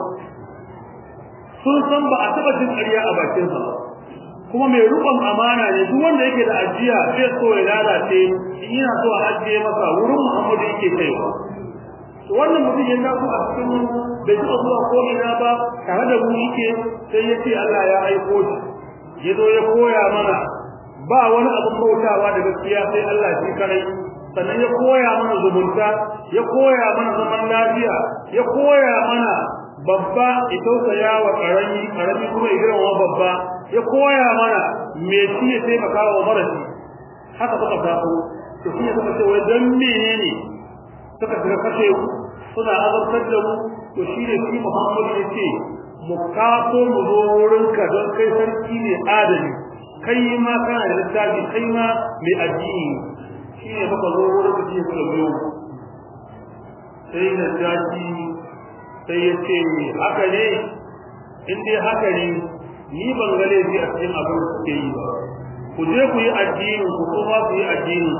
sun san ba a taba jin ƙarya a bakinsa ba kuma mai rikon amana ne duk wanda yake da ajiya zai so ya lalace in yana so a ajiye masa wurin Muhammad yake kaiwa wannan mutum ya taso a cikin bai taɓa zuwa ko ina ba tare da mu yake sai ya ce Allah ya aiko shi ya zo ya koya mana ba wani abin bautawa da gaskiya sai Allah shi kadai sannan ya koya mana zumunta ya koya mana zaman lafiya ya koya mana babba ya tausaya wa karami karami kuma ya girma babba ya koya mana me shi ya taimaka wa marashi haka suka taso to shi ne suka ce wai dan menene suka shiga kashe ku suna azabtar da mu to shi ne shi Muhammad ya ce mu kaso mu zo wurinka don kai sarki ne adali kai ma kana da littafi kai ma mai addini shi ne muka zo wurinka shi suka biyo sai da jaji sai ya ce haka ne in dai haka ne ni ban ga laifi a cikin abin da suke yi ba ku je ku yi addinin ku kuma ku yi addinin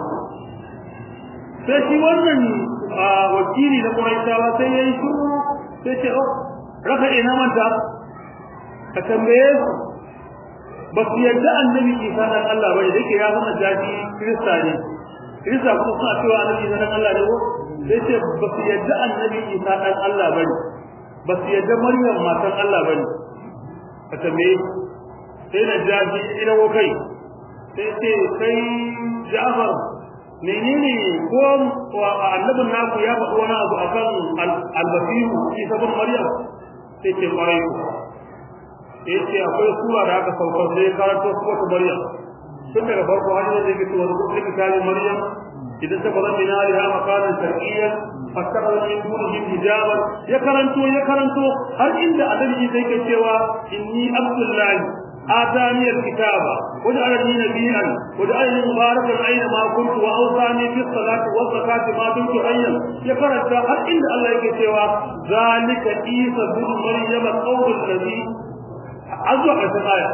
sai shi wannan wakili na Quraishawa sai yayi shiru sai ce oh raka ina manta ka tambaye su ba su yadda annabi Isa dan Allah bane dake ya zama jaji Kirista ne Kirista kuma suna cewa annabi Isa dan Allah ne ko sai ce ba su yadda annabi Isa dan Allah bane ba su yadda Maryam matan Allah bane ka tambaye sai na jaji ina wo kai sai ce kai Ja'far menene ko annabin naku ya faɗi wani abu akan albasiru shi sabon maryam sai ce kwarai ku sai ce akwai sura da aka saukar sai karanto su wata maryam tun daga farko har yanzu yake cewa duk da kitabin maryam idan ta bazan min aliha makanan sharqiyyan fastakhara min dunihi hijaban ya karanto ya karanto har inda annabi sai ke cewa inni abdullahi آتاني الكتاب وجعلني نبيا وجعلني مباركا أينما كنت وأوصاني في الصلاة والزكاة ما دمت حيا يقرأ هل إن الله يكتوى ذلك عيسى بن مريم القول الذي أزوح الآية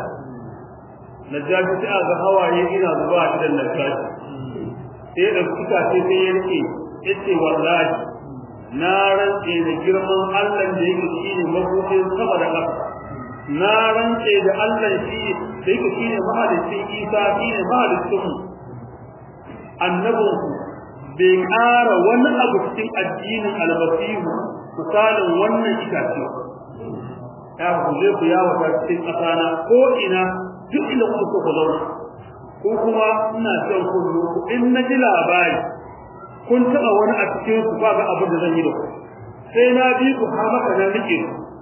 نجاش تأذى هواي إلى ذباح إلى النجاش إيه الكتاب تبيني إتي والله نارا إلى جرم الله يكتوى مبوكين صبر أكثر na rantse da Allah shi da yake shine mahalicin Isa shine mahalicin mu annabin bai ƙara wani abu cikin addinin albasihu misalin wannan itace ya kuje ku ya wata cikin ƙasana ko ina duk inda kuka so ku zauna ko kuma ina son ku in na ji labari kun taɓa wani a cikin su ba ga abin da zan yi da ku sai na bi ku har maka nan rike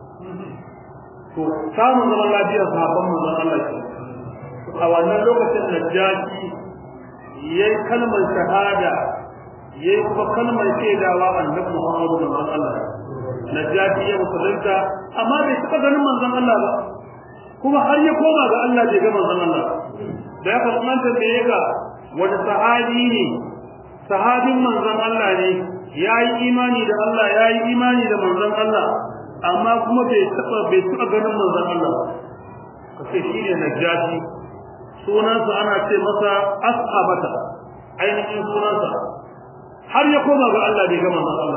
ku to samun zaman lafiyar sahabban manzon Allah ce a wannan lokacin Najashi yayi kalmar shahada yayi kuma kalmar shaidawa annabi Muhammadu sallallahu alaihi wasallam Najashi ya musulunta amma bai taɓa ganin manzon Allah ba kuma har ya koma ga Allah bai ga manzon Allah da ya fasmanta da ya ga wani sahabi ne sahabin manzon Allah ne yayi imani da Allah yayi imani da manzon Allah amma kuma bai taba bai taba ganin manzon Allah kace shine najashi sunansa ana ce masa ashabata ainihin sunansa har ya koma ga Allah bai ga manzon Allah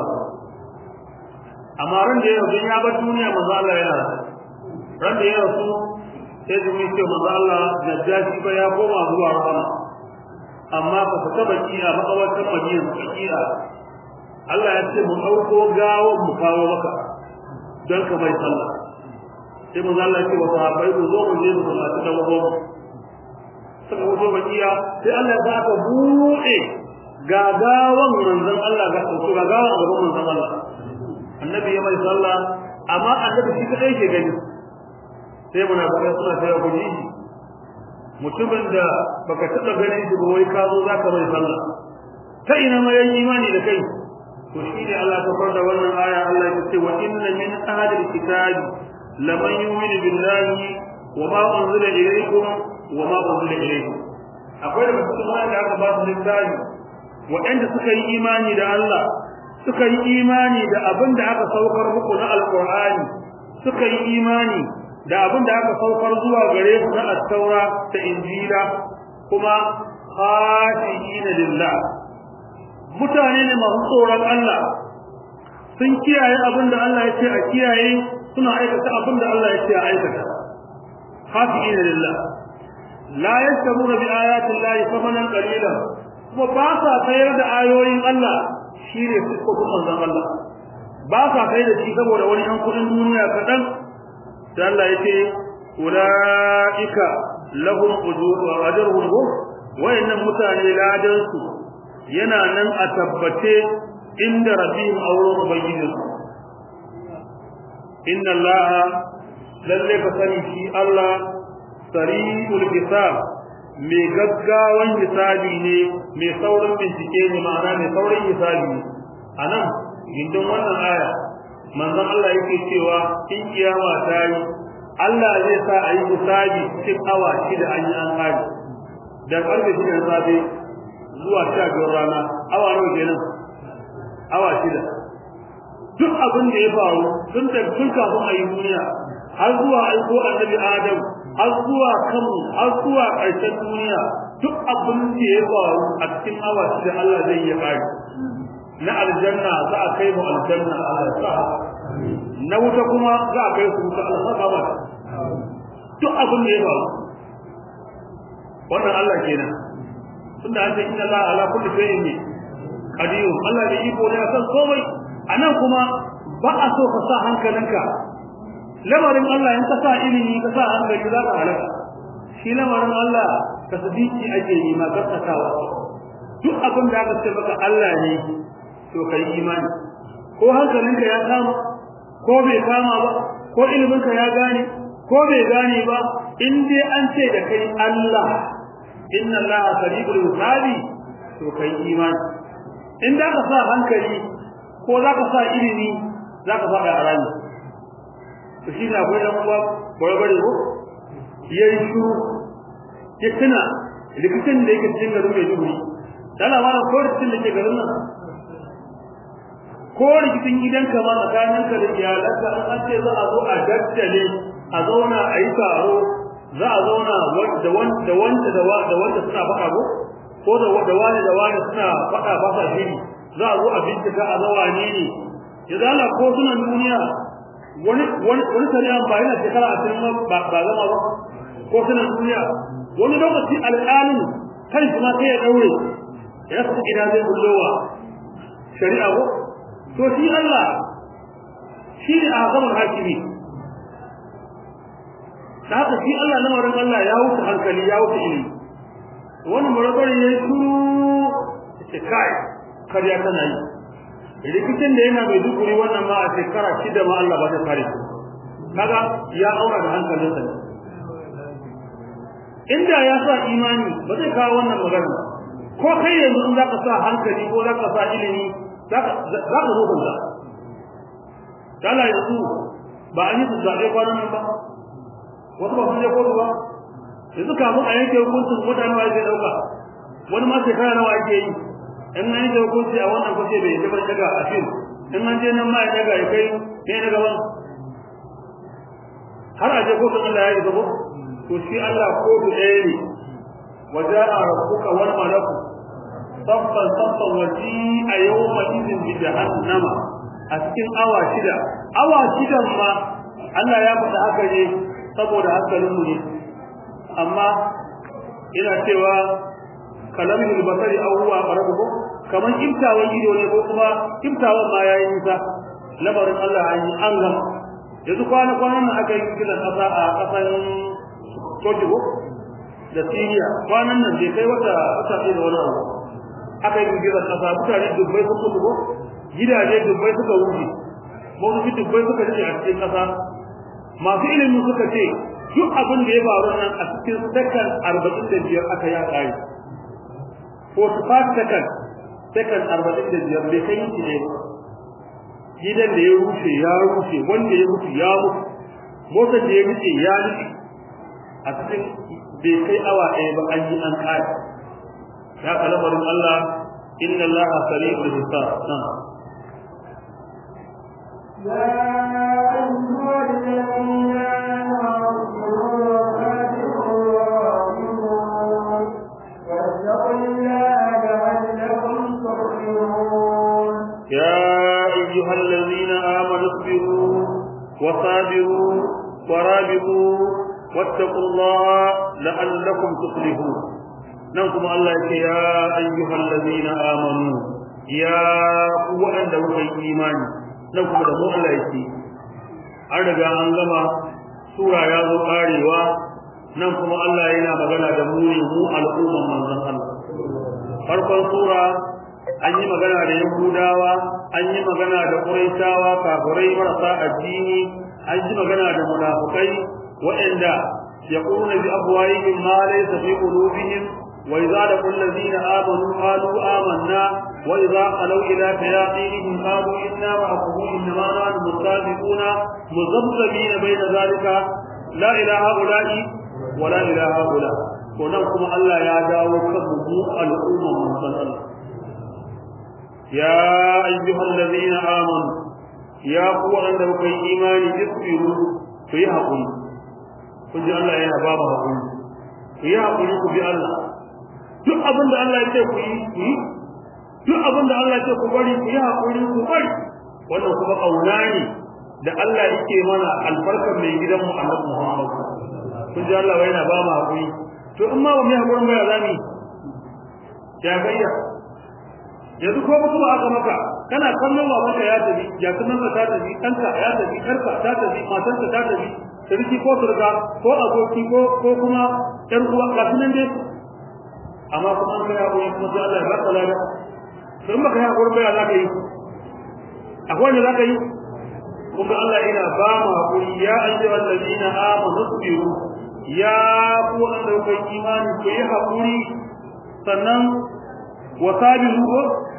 amma ran da yau ya bar duniya manzon Allah yana ran da ya rasu sai da mai ce manzon Allah najashi ba ya koma zuwa rahama amma ka fita baki a makawartan Madina baki'a Allah ya ce mu dauko gawo mu kawo maka don ka mai sallah sai manzo Allah ya ce wa sahabbai ku zo mu je mu sallaci da wazo suka wuce bakiya sai Allah ya saka buɗe gagawan manzon Allah ga su gagawan a gaban manzon Allah annabi ya mai sallah amma annabi shi kadai ke gani sai muna baka suna sai ku ji mutumin da baka taba ganin shi ba wai ka zo zaka mai sallah ta ina ma yayi imani da kai to shine Allah ta farda wannan aya Allah ya ce wa inna min ahli alkitabi laman yu'minu billahi wa ma unzila ilaykum wa ma unzila ilaykum akwai da musulmai da aka ba su littafi waɗanda suka yi imani da Allah suka yi imani da abin da aka saukar muku na alqur'ani suka yi imani da abin da aka saukar zuwa gare su na at-taura da injila kuma khashiina lillah mutane ne masu tsoron Allah sun kiyaye abin da Allah ya ce a kiyaye suna aikata abin da Allah ya ce a aikata khashiina lillah la yashkuruna bi ayati llahi thamanan qalilan kuma ba sa sayar da ayoyin Allah shine sifofin manzon Allah ba sa kai da shi saboda wani an kudin duniya kadan sai Allah ya ce ulaika lahum ujur wa ajruhum wayannan mutane ladan su yana nan a tabbace inda rabbihim auren ubangijin inna allaha lalle ka sani shi Allah sari'ul hisab mai gaggawan hisabi ne mai saurin bincike ne ma'ana mai saurin hisabi ne anan gindin wannan aya manzon Allah yake cewa in kiyama ta yi Allah zai sa a yi hisabi cikin awa shida an yi an kare da karfe shida na safe zuwa sha biyar rana awa nawa kenan awa shida duk abin da ya faru tun da tun kafin a yi duniya har zuwa aiko annabi adam har zuwa kanmu har zuwa ƙarshen duniya duk abin da ya faru a cikin awa shida Allah zai yi kare na aljanna za a kai mu aljanna Allah sa na wuta kuma za a kai su wuta Allah sa ba duk abin da ya faru wannan Allah kenan tunda an ce inna Allah ala kulli shay'in qadir Allah da iko ne akan komai anan kuma ba a so ka sa hankalinka lamarin Allah in ka sa ilimi ka sa hankali za ka halaka shi lamarin Allah tasbiki ake yi ma gaskatawa duk abin da aka ce maka Allah ne to kai imani ko hankalinka ya kama ko bai kama ba ko iliminka ya gane ko bai gane ba in dai an ce da kai Allah inna allaha sari'ul hisabi to kai imani in da ka sa hankali ko za ka sa ilimi za ka faɗa a rami to shi na akwai ɗan uwa barbare ko ya yi shuru ya tuna rikicin da yake cikin garin Maiduguri dala ma ko rikicin da ke garin nan ko rikicin gidanka ma tsakaninka da iyalanka an ce za a zo a daddale a zauna a yi taro za a zauna da wanda da wanda da wanda suna faɗa ko ko da da wani da wani suna faɗa ba sa shiri za a zo a bincika a zawa ne ne ya zala ko suna duniya wani wani wani shari'a ba yana shekara a cikin ba ba zama ba ko suna duniya wani lokaci alƙalin kan shi ma sai ya daure ya su ina zai bullowa shari'a ko to shi Allah shi ne a gaban hakimi da haka shi Allah lamarin Allah ya wuce hankali ya wuce ilimi wani murabar ya yi shuru ce kai karya tana yi rikicin da yana mai dukuri wannan ma a shekara shida ma Allah ba ta kare kaga ya aura da hankalinsa ne inda ya sa imani ba zai kawo wannan magana ko kai yanzu in zaka sa hankali ko zaka sa ilimi zaka zaka zo kanka kala yanzu ba an yi su zaɓe kwanan nan ba wasu ba sun je kotu ba yanzu kamun a yanke hukuncin mutane wa yake ɗauka wani ma shekara nawa ake yi in an yanke hukunci a wannan kwace bai yi daga a fil in an je nan ma ya daga ya kai ne na gaban har a je kotun Allah ya yi gabo to shi Allah kotu ɗaya ne waja'a rabbuka wal malaku saffan saffan waji a yawma idin bi jahannama a cikin awa shida awa shidan ma Allah ya faɗa haka ne saboda hankalin mu ne amma ina cewa kalamul basari aw huwa qarabu kaman kimtawan ido ne ko kuma kimtawan ma yayi nisa labarin Allah an yi an gama yanzu kwana kwanan nan aka yi kiran kasa a kasan Togo da Syria kwanan nan bai kai wata wata ɗaya da wani abu aka yi kiran kasa mutane dubbai sun mutu ko gidaje dubbai suka wuce mawuci dubbai suka rike a cikin kasa masu ilimin suka ce duk abin da ya faru nan a cikin sakan arba'in da biyar aka ya ƙari 45 sakan sakan arba'in da biyar bai kai yi ne gidan da ya rushe ya rushe wanda ya mutu ya mutu motar da ya rufe ya rufe a cikin bai kai awa ɗaya ba an yi an ƙari ya kalamarin Allah inna Allah sari'ul hisab nan
يا أيها الذين
يا أيها الذين آمنوا اصبروا وصابروا ورابطوا واتقوا الله لعلكم تفلحون ننكم الله يا أيها الذين آمنوا يا قوة أن دوك الإيمان ننكم دمو الله يكي أرجع أن لما سورة يا ذو قاروا ننكم الله ينا مغنى دموني مو الأمم من ذن الله فرقا سورة an yi magana da yahudawa an yi magana da quraishawa kafirai marasa addini an yi magana da munafikai waɗanda yaquluna bi afwahihim ma laysa fi qulubihim wa idza laqul ladina amanu qalu amanna wa idza qalu ila shayatinihim qalu inna ma'akum innama nahnu mustahzi'una muzabzabina bayna zalika la ilaha ula'i wa la ilaha ula to nan kuma Allah ya dawo kan mu al'umma musulmai يا أيها الذين آمنوا يا قوة عندك إيمان اصبروا في حقل كنت الله يا بابا حقل في حقل في الله duk abin da Allah ya ce ku yi ku yi duk abin da Allah ya ce ku bari ku yi hakuri ku bari wannan kuma kauna ne da Allah yake mana albarkar mai gidan mu Annabi Muhammad kun ji Allah yana ba mu hakuri to in ma ba mu hakurin ba ya zami ya gayya yanzu ko mutum aka maka kana kallon babanka ya tafi ya kuma ta tafi kanka ya tafi karka ta tafi matarka ta tafi sarki ko surga ko aboki ko ko kuma yar uwa ga sunan dai amma kuma an kai abu kuma sai Allah ya baka lada to in baka yi hakuri ba za ka yi akwai wanda za ka yi kuma Allah yana ba mu hakuri ya ayyuhal ladina amanu sabiru ya ku wanda kai imani ku yi hakuri sannan wasabiru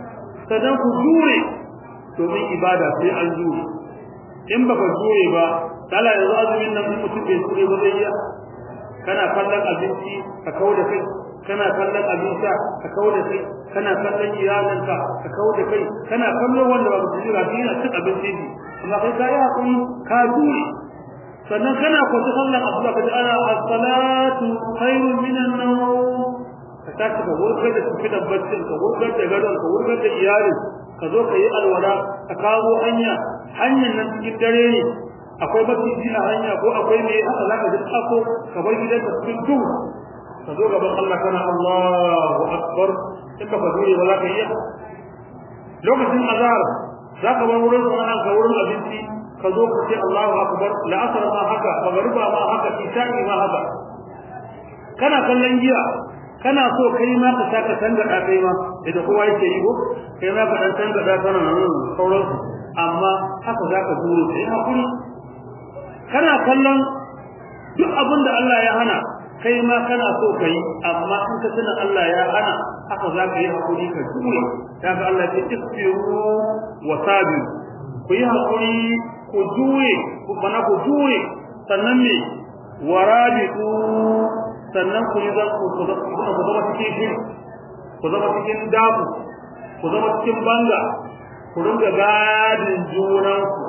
sannan ku jure domin ibada sai an jure in baka jure ba kala yanzu azumin nan mutum bai jure ba zai iya kana kallon abinci ka kawo da kai kana kallon abin sha ka kawo da kai kana kallon iyalanka ka kawo da kai kana kallon wanda ba su jira shi yana cin abinci ne amma kai ka yi hakuri ka jure sannan kana kwata sallan asuba ka ji ana as-salatu khairun minan nawm ka tashi ka wurgar da tafi da baccin ka wurgar da gadon ka wurgar da iyalin ka zo ka yi alwala ka kawo hanya hanyar nan cikin dare ne akwai maciji a hanya ko akwai mai haka za ka ji tsako ka bar gidan ka cikin duhu ka zo gaban Allah kana Allahu akbar in ka fadure ba za ka iya lokacin azhar za ka bar wurin sana'an ka wurin abinci ka zo ka ce Allahu akbar la'asar ma haka magriba ma haka isha'i ma haka kana kallon giya kana so kai ma ka saka tangada kai ma idan kowa yake yi ko kai ma ka dan tangada kana nan sauran amma haka zaka duro sai hakuri kana kallon duk abin da Allah ya hana kai ma kana so kai amma in ka tuna Allah ya hana haka zaka yi hakuri ka dure kaga Allah ya ce isbiru wa sabiru ku yi hakuri ku jure ku bana ku jure sannan me warabitu sannan ku yi zan ku zama cikin shiri ku zama cikin dafu ku zama cikin banga ku ringa gadin junanku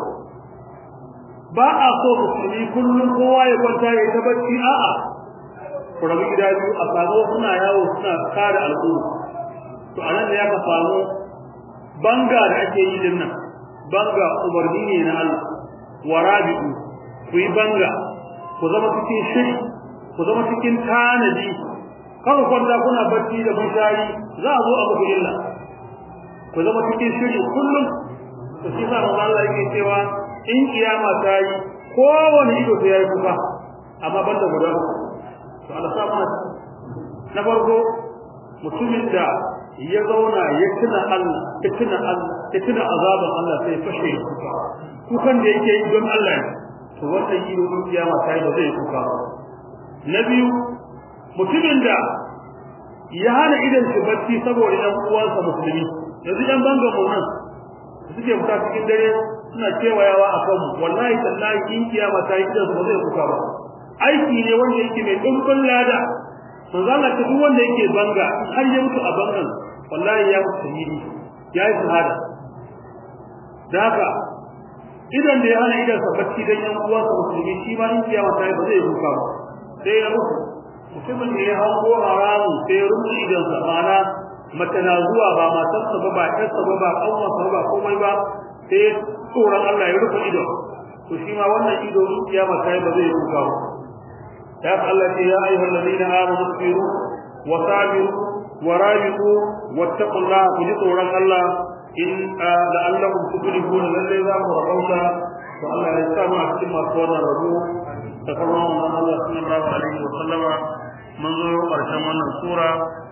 ba a so musulmi kullum kowa ya kwanta ya ta bacci a'a ku rabu gida biyu a samu suna yawo suna kare al'umma to anan da ya ka samu banga da ake yi din nan banga umarni ne na Allah warabi'u ku yi banga ku zama cikin shiri ku zama cikin tanadi kawai kwanta kuna bacci da bishari za a zo a muku illa ku zama cikin shiri kullum to shi sa manzo Allah yake cewa in kiyama ta yi kowane ido sai yayi kuka amma banda guda uku to Allah sa mana na farko mutumin da ya zauna ya tuna Allah ya tuna Allah ya tuna azaban Allah sai fashe kuka kukan da yake yi don Allah ne to wannan ido in kiyama ta yi ba zai kuka ba na biyu mutumin da ya hana idan shi bacci saboda ɗan uwansa musulmi yanzu ɗan bangan mu nan suke fita cikin dare suna kewayawa a kanmu wallahi tallahi in kiyama ta yi idan su ba zai kuka ba aiki ne wanda yake mai ɗumbin lada manzo Allah ta duk wanda yake banga har ya mutu a bangan wallahi ya mutu shahidi ya yi shahada da haka idan da ya hana idan sa bacci dan yan uwansa musulmi shi ma in kiyama ta yi ba zai kuka ba sai ya mutu mutumin da ya hango haramun sai ya rufe idan sa mana mace na zuwa ba matarsa ba ba ƴarsa ba ba ƙanwarsa ba komai ba sai tsoron Allah ya rufe ido to shi ma wannan ido in kiyama ta yi ba zai kuka ba ya Allah ce ya ayyuhal ladina amanu sabiru wa sabiru wa rabiqu wattaqullaha ku ji tsoron Allah in la'allakum tuflihuna lalle za mu rabauta to Allah ya sa mu a cikin masu wannan rabo da kuma Allah sallallahu alaihi wa sallama mun zo ƙarshen wannan sura